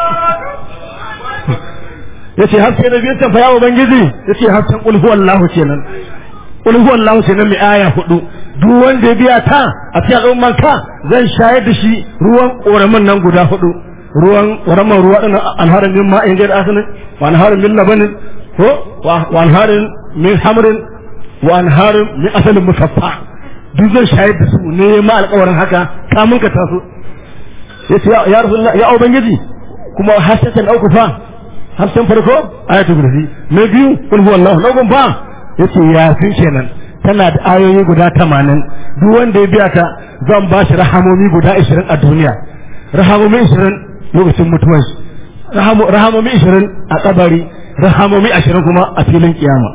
yace haske na biyan fa ya ubangiji yace hasken qul huwallahu kenan qul huwallahu kenan mai aya hudu duk wanda ya biya ta a cikin al'umman ka zan shayar da shi ruwan koramin nan guda hudu ruwan koramin ruwa din alharin min ma'in gair asinin wa alharin min labanin ko wa alharin min hamrin wa alharin min asalin musaffa duk zan shayar da su ne ma alƙawarin haka kamun ka taso yace ya rasulullah ya ubangiji kuma hasatan auku fa hamsin farko ayatul kursi na biyu kul huwallahu na gun fa yace yasin kenan tana da ayoyi guda tamanin duk wanda ya biya ta zan ba shi rahamomi guda ashirin a duniya rahamomi ashirin lokacin mutuwar shi rahamomi ashirin a kabari rahamomi ashirin kuma a filin kiyama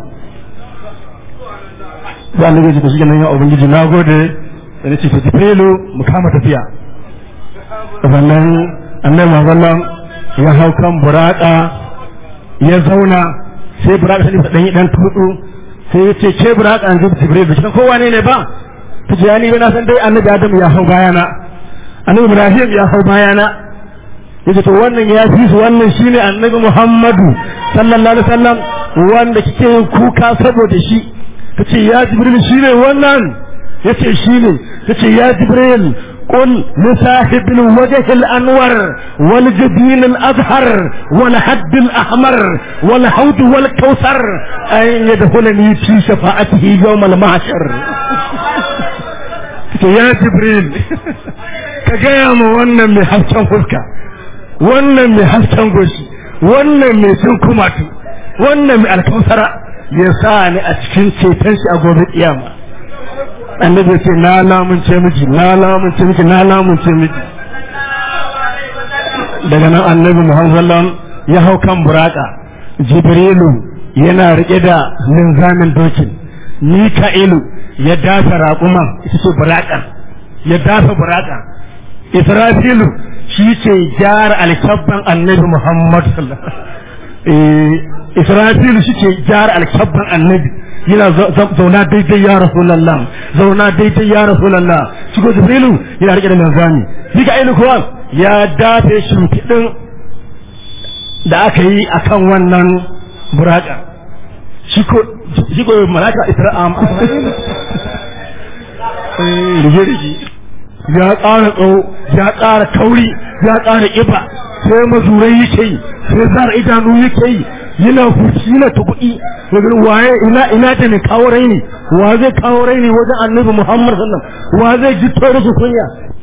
za a gaji da shi nan ya ubangiji na gode da nace ta jibrilu mu kama tafiya sannan annabi mazallan ya hau kan buraka ya zauna sai buraka sai ta danyi dan tudu sai ya ce ke buraka an zuba jibril da shi kowa ne ne ba ta ce ni ba na san dai annabi adam ya hau bayana annabi ibrahim ya hau bayana yace to wannan ya fi su wannan shine annabi muhammadu sallallahu alaihi wasallam wanda kike yin kuka saboda shi tace ya jibril shine wannan yace shine tace ya jibril قل لصاحب الوجه الأنور والجبين الأزهر والحد الأحمر والحوض والكوثر أن يدخلني في شفاعته يوم المعشر يا جبريل كجايم وانا من حسن فسكا وانا من حسن غشي وانا من سنكماتي وانا من الكوثر يساني أتكين شيطان أقول القيامة annabi ce na lamunce miki na lamunce miki na lamunce miki daga nan annabi muhammad ya hau kan buraka jibrilu yana rike da linzamin dokin mika'ilu ya dafa raƙuma ita ce buraka ya dafa buraka israfilu shi ce gyara alkyabban annabi muhammad israfilu shi ce gyara alkyabban annabi yana zauna daidai ya rasulallah zauna daidai ya rasulallah shi ko jibrilu yana rike da manzani mika'ilu kuwa ya dafe shimfiɗin da aka yi akan wannan buraka shi ko malaka isra'am rige-rige ya ƙara tsawo ya ƙara kauri ya ƙara ƙiba sai mazurai yake yi sai zara idanu yake yi yana fushi yana ta kuɗi daga waye ina ina ta ne kawo raini wa zai kawo raini wajen annabi muhammad sallam wa zai ji tore su kunya